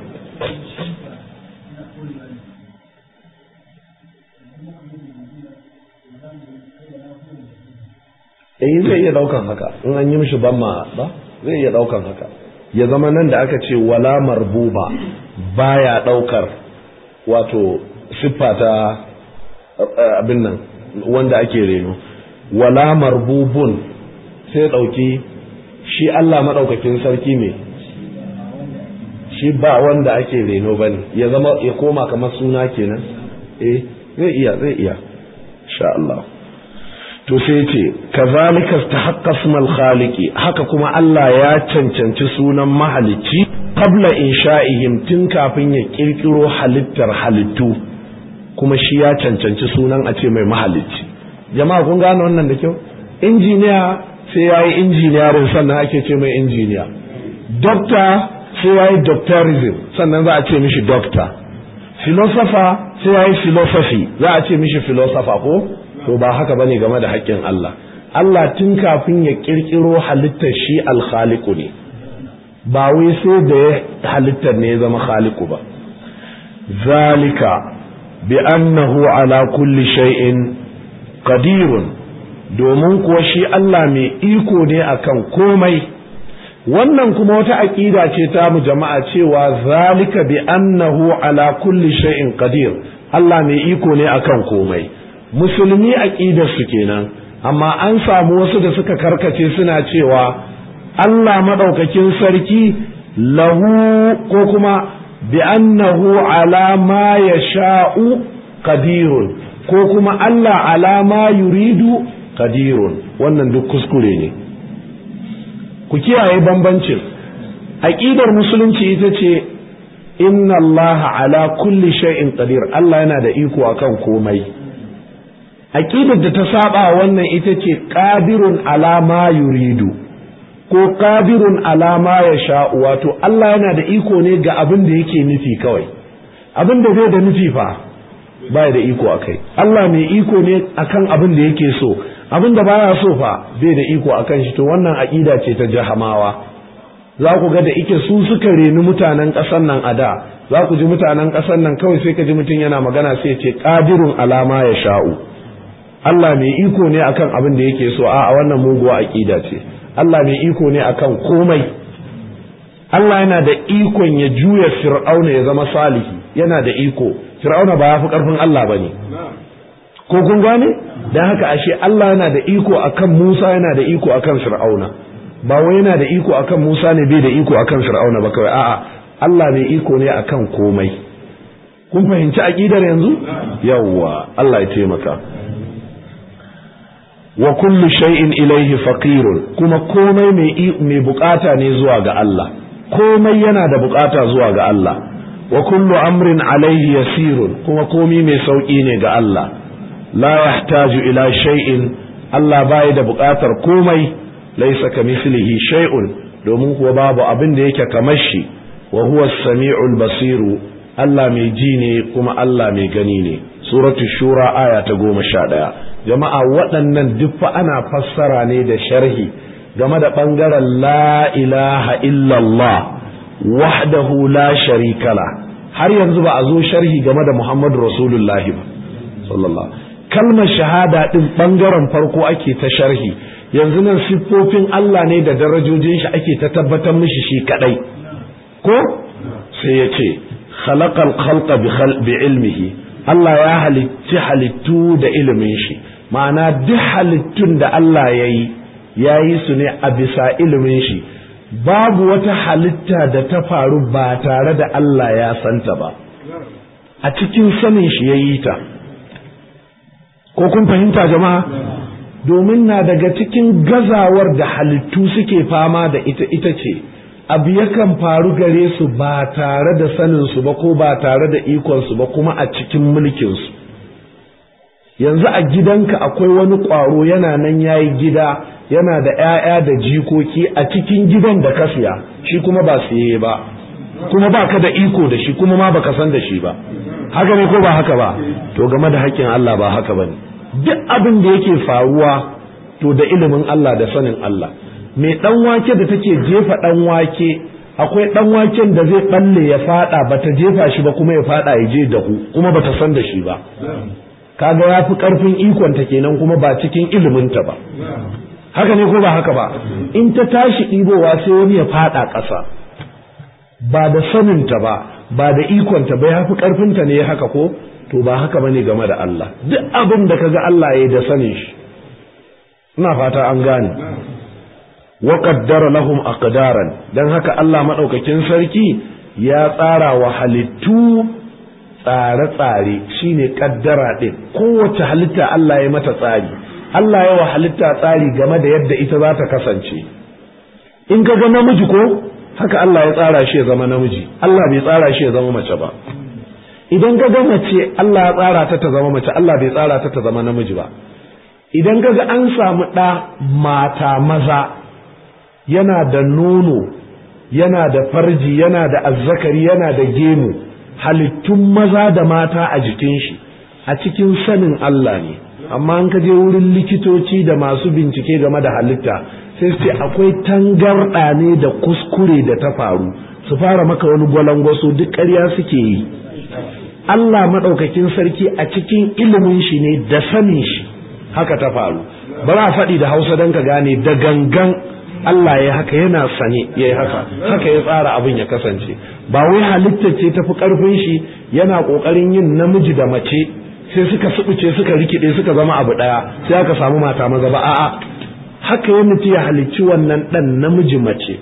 S1: eh zai iya daukan haka in an yi mishi ban ma ba zai iya daukan haka ya zama nan da aka ce wala marbuba baya daukar wato siffa ta abin nan wanda ake reno wala marbubun sai dauki shi Allah madaukakin sarki ne shi ba wanda ake reno bane ya zama ya koma kamar suna kenan eh zai iya zai iya insha Allah to sai ce kazalika istahaqqa ismal khaliqi haka kuma Allah ya cancanci sunan mahalicci qabla insha'ihim tun kafin ya kirkiro halittar halittu kuma shi ya cancanci sunan a ce mai mahalicci jama'a kun gane wannan da kyau injiniya sai yayi injiniyarin sannan ake ce mai injiniya doctor sai yayi doctorism sannan za a ce mishi doctor philosopher sai ya yi philosophy za a ce mishi philosopher ko to ba haka bane game da haƙƙin Allah Allah tun kafin ya ƙirƙiro halittar shi alkhaliku ne ba wai sai da ya halittar ne ya zama khaliku ba zalika bi annahu ala kulli shay'in qadirun domin kuwa shi Allah mai iko ne akan komai wannan kuma wata aƙida ce ta mu jama'a cewa zalika bi annahu ala kulli shay'in qadir Allah mai iko ne akan komai musulmi aqidar su kenan amma an samu wasu da suka karkace suna cewa Allah madaukakin sarki lahu ko kuma bi annahu ala ma yasha'u qadirun ko kuma Allah ala ma yuridu qadirun wannan duk kuskure ne ku kiyaye bambancin aqidar musulunci ita ce inna Allah ala kulli shay'in qadir Allah yana da iko akan komai aqidar da ta saba wannan ita ce qadirun ala ma yuridu ko qadirun ala ma yasha wato Allah yana da iko ne ga abin da yake nufi kawai abin da zai da nufi fa baya da iko akai Allah mai iko ne akan abin da yake so abin da baya so fa bai da iko akan shi to wannan aqida ce ta jahamawa za ku ga da ike su suka reni mutanen ƙasar nan a da za ku ji mutanen ƙasar nan kawai sai ka ji mutum yana magana sai ce qadirun alama ya sha'u Allah mai iko ne akan abin da yake so a wannan muguwa aqida ce Allah mai iko ne akan komai Allah yana da ikon ya juya fir'auna ya zama salihi yana da iko fir'auna ba ya fi karfin Allah bane ko kun gane dan haka ashe Allah yana da iko akan Musa yana da iko akan fir'auna ba wai yana da iko akan Musa ne bai da iko akan fir'auna ba kawai a'a Allah mai iko ne akan komai kun fahimci aqidar yanzu yawwa Allah ya taimaka wa kullu shay'in ilayhi faqirun kuma komai mai mai bukata ne zuwa ga Allah komai yana da bukata zuwa ga Allah wa kullu amrin alayhi yasirun kuma komai mai sauki ne ga Allah la yahtaju ila shay'in Allah bai da bukatar komai laysa kamithlihi shay'un domin kuwa babu abin da yake kamar shi wa huwa as-sami'ul basiru Allah mai ji ne kuma Allah mai gani ne suratul shura aya ta goma sha ɗaya jama'a waɗannan duk fa ana fassara ne da sharhi game da ɓangaren la ilaha illallah wahdahu la sharikala har yanzu ba a zo sharhi game da muhammadu rasulullahi ba sallallahu kalmar shahada ɗin ɓangaren farko ake ta sharhi yanzu nan siffofin Allah ne da darajojin shi ake ta tabbatar mishi shi kadai ko sai ya ce khalaqal khalqa bi ilmihi Allah ya halitti halittu da ilimin shi ma'ana duk halittun da Allah ya yi ya yi su ne a bisa ilimin shi babu wata halitta da ta faru ba tare da Allah ya santa ba a cikin sanin shi ya yi ta ko kun fahimta jama'a domin na daga cikin gazawar da halittu suke fama da ita ita ce abu yakan faru gare su ba tare da saninsu ba ko ba tare da ikonsu ba kuma a cikin mulkinsu yanzu a gidanka akwai wani ƙwaro yana nan ya yi gida yana da 'ya'ya da jikoki a cikin gidan da ka siya shi kuma ba siye ba kuma ba ka da iko da shi kuma ma baka san da shi ba haka ne ko ba haka ba to game da haƙƙin Allah ba haka ba ne duk abin da yake faruwa to da ilimin Allah da sanin Allah mai ɗan wake da take jefa ɗan wake akwai ɗan waken da zai ɓalle ya faɗa bata jefa shi ba kuma ya faɗa ya je dahu kuma bata san da shi ba kaga ya fi ƙarfin ikonta kenan kuma ba cikin iliminta ba haka ne ko ba haka ba in ta tashi ɗibowa sai wani ya faɗa ƙasa ba da saninta ba ba da ikonta ba ya fi ƙarfinta ne haka ko to ba haka bane game da Allah duk abin da kaga Allah ya yi da sanin shi ina fata an gane wa qaddara lahum aqdaran dan haka Allah madaukakin sarki ya tsara wa halittu tsare-tsare shine kaddara din kowace halitta Allah ya mata tsari Allah ya wa halitta tsari game da yadda ita za ta kasance in ka ga namiji ko haka Allah ya tsara shi ya zama namiji Allah bai tsara shi ya zama mace ba idan ka ga mace Allah ya tsara ta ta zama mace Allah bai tsara ta ta zama namiji ba idan ka ga an samu ɗa mata maza yana da nono yana da farji yana da azzakari yana da gemu halittun maza da mata a jikin shi a cikin sanin Allah ne amma an ka je wurin likitoci da masu bincike game da halitta sai su ce akwai tangarɗa ne da kuskure da ta faru su fara maka wani gwalangwaso duk ƙarya suke yi Allah maɗaukakin sarki a cikin ilimin shi ne da sanin shi haka ta faru ba a faɗi da hausa don ka gane da gangan Allah ya haka yana sane ya yi haka haka ya tsara abin ya kasance ba wai halitta ce tafi ƙarfin shi yana ƙoƙarin yin namiji da mace sai suka subuce suka rikide suka zama abu ɗaya sai aka samu mata maza ba a'a haka ya mutu ya halicci wannan ɗan namiji mace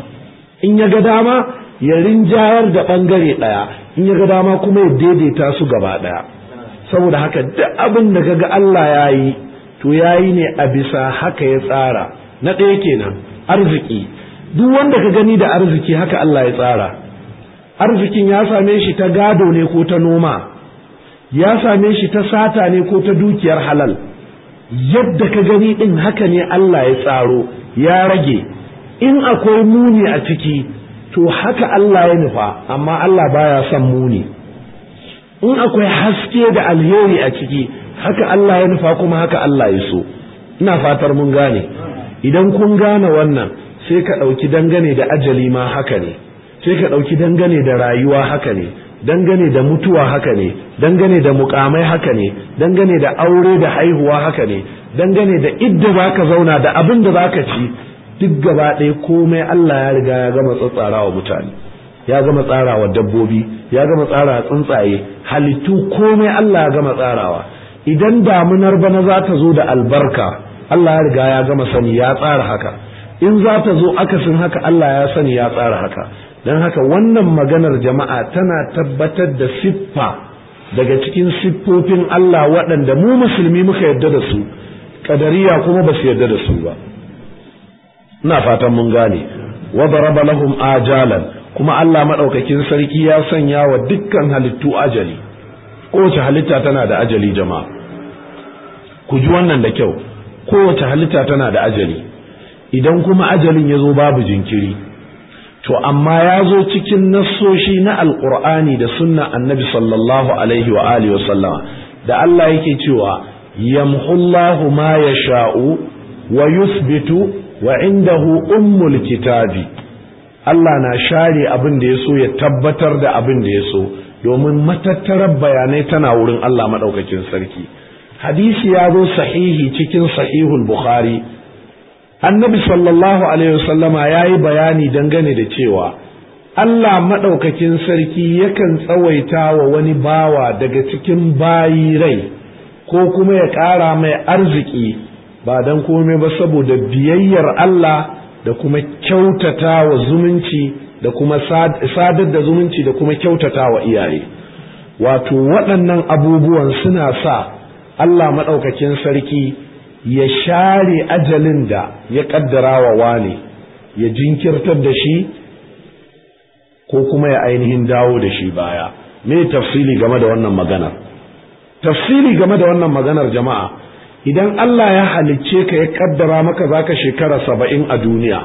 S1: in ya ga dama ya rinjayar da ɓangare ɗaya in ya ga dama kuma ya daidaita su gaba ɗaya saboda haka duk abin da kaga Allah ya yi to ya yi ne a bisa haka ya tsara na ɗaya kenan arziki duk wanda ka gani da arziki haka Allah ya tsara arzikin ya same shi ta gado ne ko ta noma ya same shi ta sata ne ko ta dukiyar halal yadda ka gani ɗin haka ne Allah ya tsaro ya rage in akwai muni a ciki to haka Allah ya nufa amma Allah baya son muni in akwai haske da alheri a ciki haka Allah ya nufa kuma haka Allah ya so ina fatar mun gane idan kun gane wannan sai ka ɗauki dangane da ajali ma haka ne sai ka ɗauki dangane da rayuwa haka ne dangane da mutuwa haka ne dangane da mukamai haka ne dangane da aure da haihuwa haka ne dangane da idda za ka zauna da abin da za ka ci duk gaba ɗaya komai Allah ya riga ya gama tsatsarawa mutane ya gama tsarawa dabbobi ya gama tsarawa tsuntsaye halittu komai Allah ya gama tsarawa idan damunar bana za ta zo da albarka Allah ya riga ya gama sani ya tsara haka in za ta zo akasin haka Allah ya sani ya tsara haka don haka wannan maganar jama'a tana tabbatar da siffa daga cikin siffofin Allah waɗanda mu musulmi muka yarda da su kadariya kuma ba su yarda da su ba ina fatan mun gane wa daraba lahum ajalan kuma Allah madaukakin sarki ya sanya wa dukkan halittu ajali kowace halitta tana da ajali jama'a ku ji wannan da kyau kowace halitta tana da ajali idan kuma ajalin ya zo babu jinkiri to amma ya zo cikin nassoshi na alkur'ani da sunna annabi sallallahu alaihi wa alihi wa sallama da Allah yake cewa yamhullahu ma yasha'u wa yuthbitu wa indahu ummul kitabi Allah na share abin da ya so ya tabbatar da abin da ya so domin matattarar bayanai tana wurin Allah madaukakin sarki hadisi ya zo sahihi cikin sahihul bukhari annabi sallallahu alaihi wasallama ya yi bayani dangane da cewa Allah maɗaukakin sarki yakan tsawaita wa wani bawa daga cikin bayi rai ko kuma ya ƙara mai arziki ba don komai ba saboda biyayyar Allah da kuma kyautata wa zumunci da kuma sadar da zumunci da kuma kyautata wa iyaye wato waɗannan abubuwan suna sa Allah maɗaukakin sarki ya share ajalin da ya kaddara wa wane ya jinkirtar da shi ko kuma ya ainihin dawo da shi baya me tafsili game da wannan maganar tafsili game da wannan maganar jama'a idan Allah ya halicce ka ya kaddara maka zaka shekara saba'in a duniya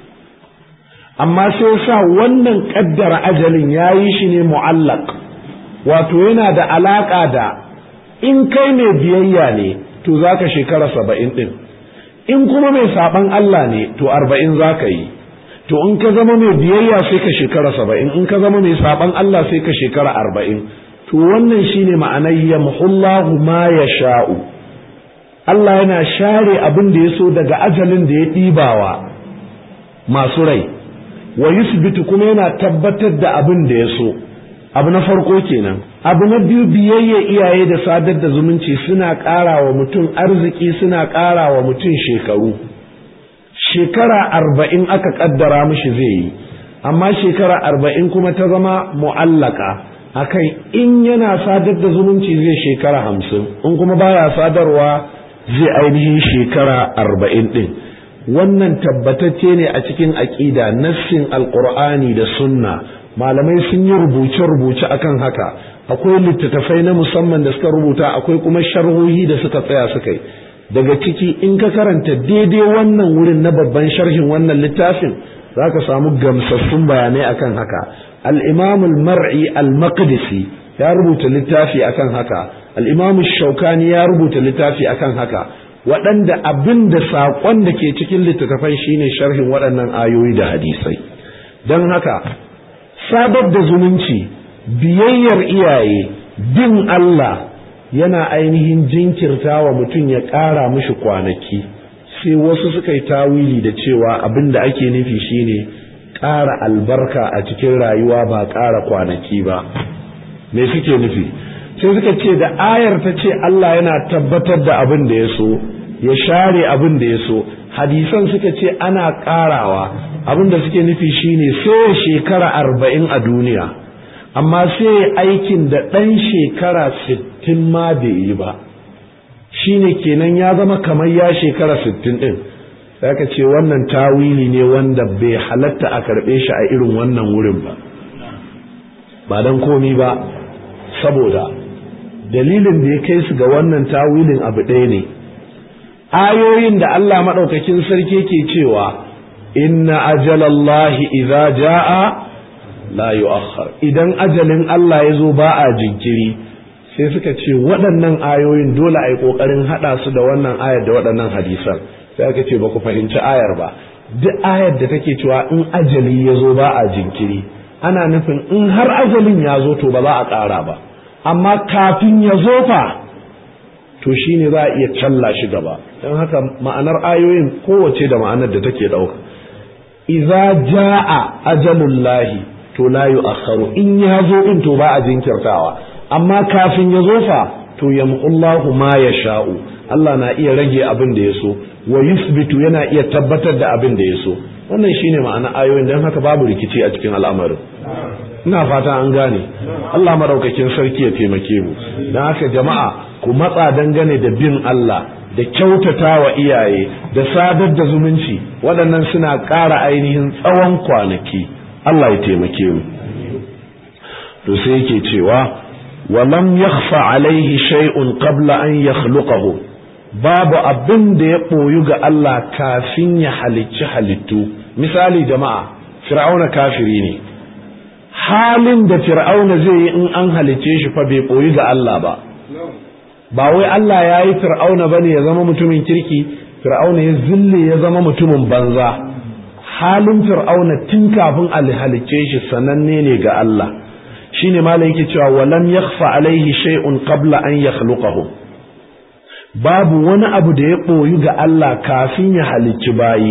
S1: amma sai sa wannan kaddara ajalin ya yi shi ne mu'allaq wato yana da alaka da in kai mai biyayya ne to za ka shekara saba'in ɗin in kuma mai saɓan Allah ne to arba'in za ka yi to in ka zama mai biyayya sai ka shekara saba'in in ka zama mai saɓan Allah sai ka shekara arba'in to wannan shine ma'anar yamhullahu ma ya sha'u Allah yana share abin da ya so daga ajalin da ya ɗibawa masu rai wa yusbitu kuma yana tabbatar da abin da ya so abu na farko kenan abu na biyu biyayya iyaye da sadar da zumunci suna ƙara wa mutum arziki suna ƙara wa mutum shekaru shekara arba'in aka ƙaddara mishi zai yi amma shekara arba'in kuma ta zama mu'allaka akan in yana sadar da zumunci zai shekara hamsin in kuma baya sadarwa zai ainihin shekara arba'in ɗin wannan tabbatacce ne a cikin aƙida nassin alƙur'ani da sunna malamai sun yi rubuce-rubuce akan haka akwai littattafai na musamman da suka rubuta akwai kuma sharhohi da suka tsaya suka yi daga ciki in ka karanta daidai wannan wurin na babban sharhin wannan littafin za ka samu gamsassun bayanai akan haka al-imam al-mar'i al-maqdisi ya rubuta littafi akan haka al-imam shaukani ya rubuta littafi akan haka waɗanda abin da saƙon da ke cikin littattafai shine sharhin waɗannan ayoyi da hadisai don haka sadar da zumunci biyayyar iyaye bin Allah yana ainihin jinkirta wa mutum ya ƙara mishi kwanaki sai wasu suka yi tawili da cewa abin da ake nufi shine ƙara albarka a cikin rayuwa ba ƙara kwanaki ba me suke nufi sai suka ce da ayar ta ce Allah yana tabbatar da abin da ya so ya share abin da ya so hadisan suka ce ana ƙarawa abin da suke nufi shine sai shekara arba'in a duniya amma sai aikin da ɗan shekara sittin ma bai yi ba shine kenan ya zama kamar ya shekara sittin ɗin sai ka ce wannan tawili ne wanda bai halatta a karɓe shi a irin wannan wurin ba ba don komi ba saboda dalilin da ya kai su ga wannan tawilin abu ɗaya ne ayoyin da Allah maɗaukakin sarki ke cewa inna ajalallahi idza jaa la yu'akhkhar idan ajalin Allah ya zo ba a jinkiri sai suka ce waɗannan ayoyin dole a yi ƙoƙarin haɗa su da wannan ayar da waɗannan hadisan sai aka ce ba ku fahimci ayar ba duk ayar da take cewa in ajali ya zo ba a jinkiri ana nufin in har ajalin ya zo to ba za a ƙara ba amma kafin ya zo fa to shine za a iya challa shi gaba don haka ma'anar ayoyin kowace da ma'anar da take ɗauka idza jaa ajalullahi to la yu'akhkharu in ya zo in to ba a jinkirtawa amma kafin ya zo fa to yamqullahu ma yasha'u Allah na iya rage abin da ya so wa yusbitu yana iya tabbatar da abin da ya so wannan shine ma'ana ayoyin don haka babu rikici a cikin al'amarin ina fata an gane Allah maraukakin sarki ya taimake mu don haka jama'a ku matsa dangane da bin Allah da kyautata wa iyaye da sadar da zumunci waɗannan suna ƙara ainihin tsawon kwanaki Allah ya taimake mu to sai yake cewa walam yakhfa alaihi shay'un qabla an yakhluqahu babu abin da ya ɓoyu ga Allah kafin ya halicci halittu misali jama'a fir'auna kafiri ne halin da fir'auna zai yi in an halicce shi fa bai ɓoyi ga Allah ba ba wai Allah ya yi fir'auna ba ne ya zama mutumin kirki fir'auna ya zille ya zama mutumin banza halin fir'auna tun kafin a halicce shi sananne ne ga Allah shine malam yake cewa walam yakhfa alaihi shay'un qabla an yakhluqahu babu wani abu da ya ɓoyi ga Allah kafin ya halicci bayi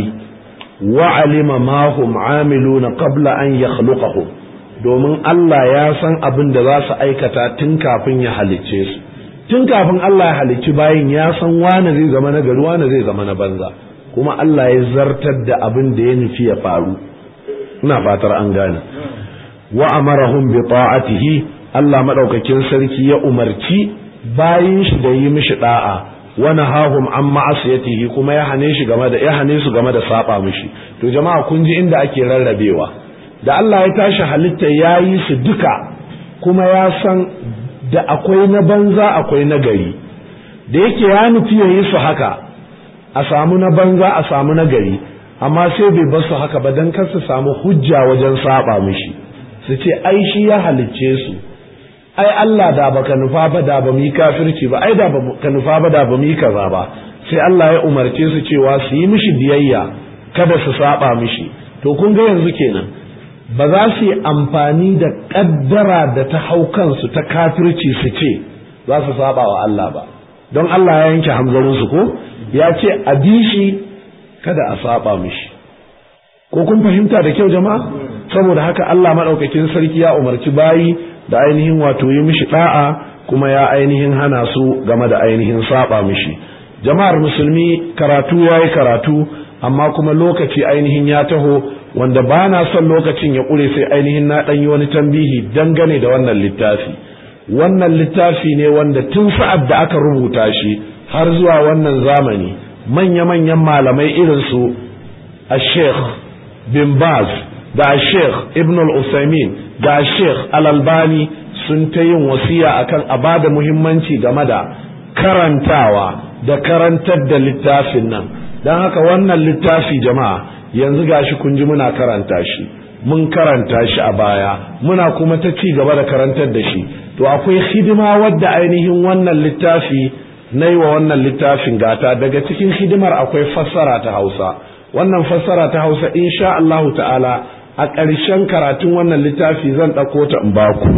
S1: wa alima ma hum amiluna qabla an yakhluqahu domin Allah ya san abin da za su aikata tun kafin ya halicce su tun kafin Allah ya halicci bayin ya san wane zai zama na gari wane zai zama na banza kuma Allah ya zartar da abin da ya nufi ya faru ina fatar an gane wa amarahum bi ta'atihi Allah madaukakin sarki ya umarci bayin shi da yi mishi da'a wa nahahum an ma'asiyatihi kuma ya hane shi game da ya hane su game da saba mishi to jama'a kun ji inda ake rarrabewa da Allah ya tashi halitta ya yi su duka kuma ya san da akwai na banza akwai na gari da yake ya nufi ya yi su haka a samu na banza a samu na gari amma sai bai bar su haka ba don kar su samu hujja wajen saba mishi su ce ai shi ya halicce su ai Allah da baka nufa ba da ba mu yi kafirci ba ai da baka nufa ba da ba mu yi kaza ba sai Allah ya umarce su cewa su yi mishi biyayya kada su saba mishi to kun ga yanzu kenan ba za su yi amfani da kaddara da ta hau kansu ta kafirci su ce za su saba wa Allah ba don Allah ya yanke hamzarin su ko ya ce a bi shi kada a saba mishi ko kun fahimta da kyau jama'a saboda haka Allah madaukakin sarki ya umarci bayi da ainihin wato yi mishi da'a kuma ya ainihin hana su game da ainihin saba mishi jama'ar musulmi karatu ya yi karatu amma kuma lokaci ainihin ya taho wanda ba na son lokacin ya ƙure sai ainihin na ɗan yi wani tambihi dangane da wannan littafi wannan littafi ne wanda tun sa'ad da aka rubuta shi har zuwa wannan zamani manya-manyan malamai irin su a sheikh bin baz da a sheikh ibn al-usaimin da a sheikh al-albani sun ta yin wasiya akan a ba da muhimmanci game da karantawa da karantar da littafin nan don haka wannan littafi jama'a yanzu gashi kun ji muna karanta shi mun karanta shi a baya muna kuma ta ci gaba da karantar da shi to akwai hidima wadda ainihin wannan littafi na yi wa wannan littafin gata daga cikin hidimar akwai fassara ta hausa wannan fassara ta hausa insha Allahu ta'ala a ƙarshen karatun wannan littafi zan ɗauko ta in baku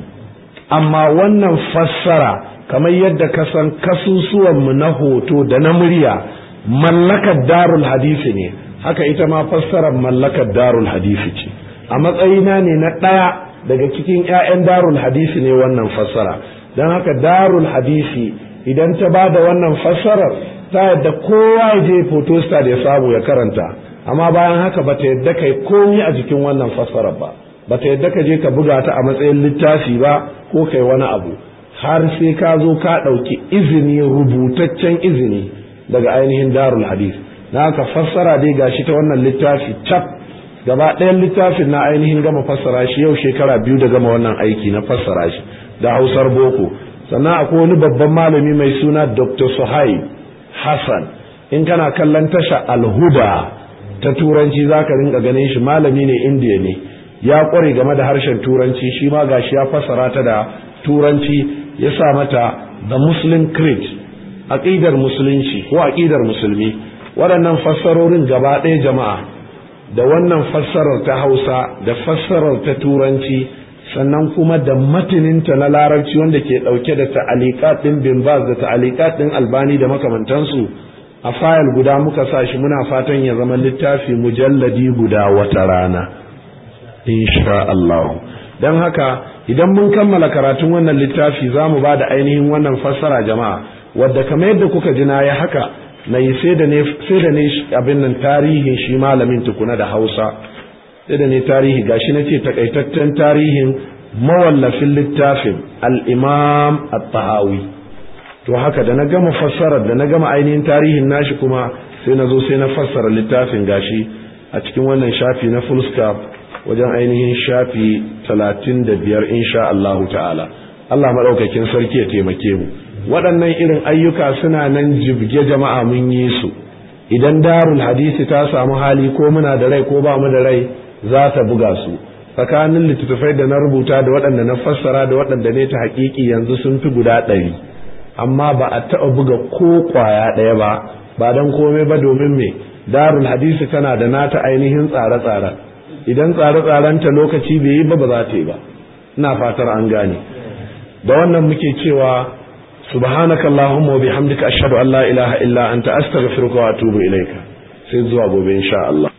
S1: amma wannan fassara kamar yadda ka san kasusuwanmu na hoto da na murya mallakar darul hadisi ne haka ita ma fassarar mallakar darul hadisi ce a matsayina ne na ɗaya daga cikin 'ya'yan darul hadisi ne wannan fassara don haka darul hadisi idan ta ba da wannan fassarar ta yadda kowa ya je photostat ya samu ya karanta amma bayan haka ba ta yadda kai komi a jikin wannan fassarar ba ba ta yadda ka je ka buga ta a matsayin littafi ba ko kai wani abu har sai ka zo ka ɗauki izini rubutaccen izini daga ainihin darul hadis na haka fassara dai gashi ta wannan littafi cap gaba ɗayan littafin na ainihin gama fassara shi yau shekara biyu da gama wannan aiki na fassara shi da hausar boko sannan akwai wani babban malami mai suna dr suhaib hassan in kana kallon tasha alhuda ta turanci za ka rinka ganin shi malami ne indiya ne ya kware game da harshen turanci shi ma gashi ya fassara ta da turanci ya sa mata the muslim creed aqidar musulunci ko aqidar musulmi waɗannan fassarorin gaba ɗaya jama'a da wannan fassarar ta hausa da fassarar ta turanci sannan kuma da matininta na larabci wanda ke ɗauke da ta'alikat ɗin bin baz da ta'alikat ɗin albani da makamantansu a fayil guda muka sa shi muna fatan ya zama littafi mujalladi guda wata rana insha Allah don haka idan mun kammala karatun wannan littafi za mu ba da ainihin wannan fassara jama'a wadda kamar yadda kuka ji na ya haka na yi sai da ne abin nan tarihin shi malamin tukuna da hausa sai da ne tarihi gashi na ce takaitaccen tarihin mawallafin littafin al'imam at-tahawi to haka da na gama fassarar da na gama ainihin tarihin nashi kuma sai na zo sai na fassara littafin gashi a cikin wannan shafi na full stop wajen ainihin shafi talatin da biyar insha Allahu ta'ala Allah maɗaukakin sarki ya taimake mu waɗannan irin ayyuka suna nan jibge jama'a mun yi su idan darul hadisi ta samu hali ko muna da rai ko ba mu da rai za ta buga su tsakanin littattafai da na rubuta da waɗanda na fassara da waɗanda ne ta haƙiƙi yanzu sun fi guda ɗari amma ba a taɓa buga ko ƙwaya ɗaya ba ba don komai ba domin me darul hadisi tana da nata ainihin tsare-tsare idan tsare-tsarenta lokaci bai yi ba ba za ta yi ba ina fatar an gane da wannan muke cewa subhanaka allahumma wa bihamdika ashhadu an la ilaha illa anta astaghfiruka wa atubu ilaika sai zuwa gobe insha Allah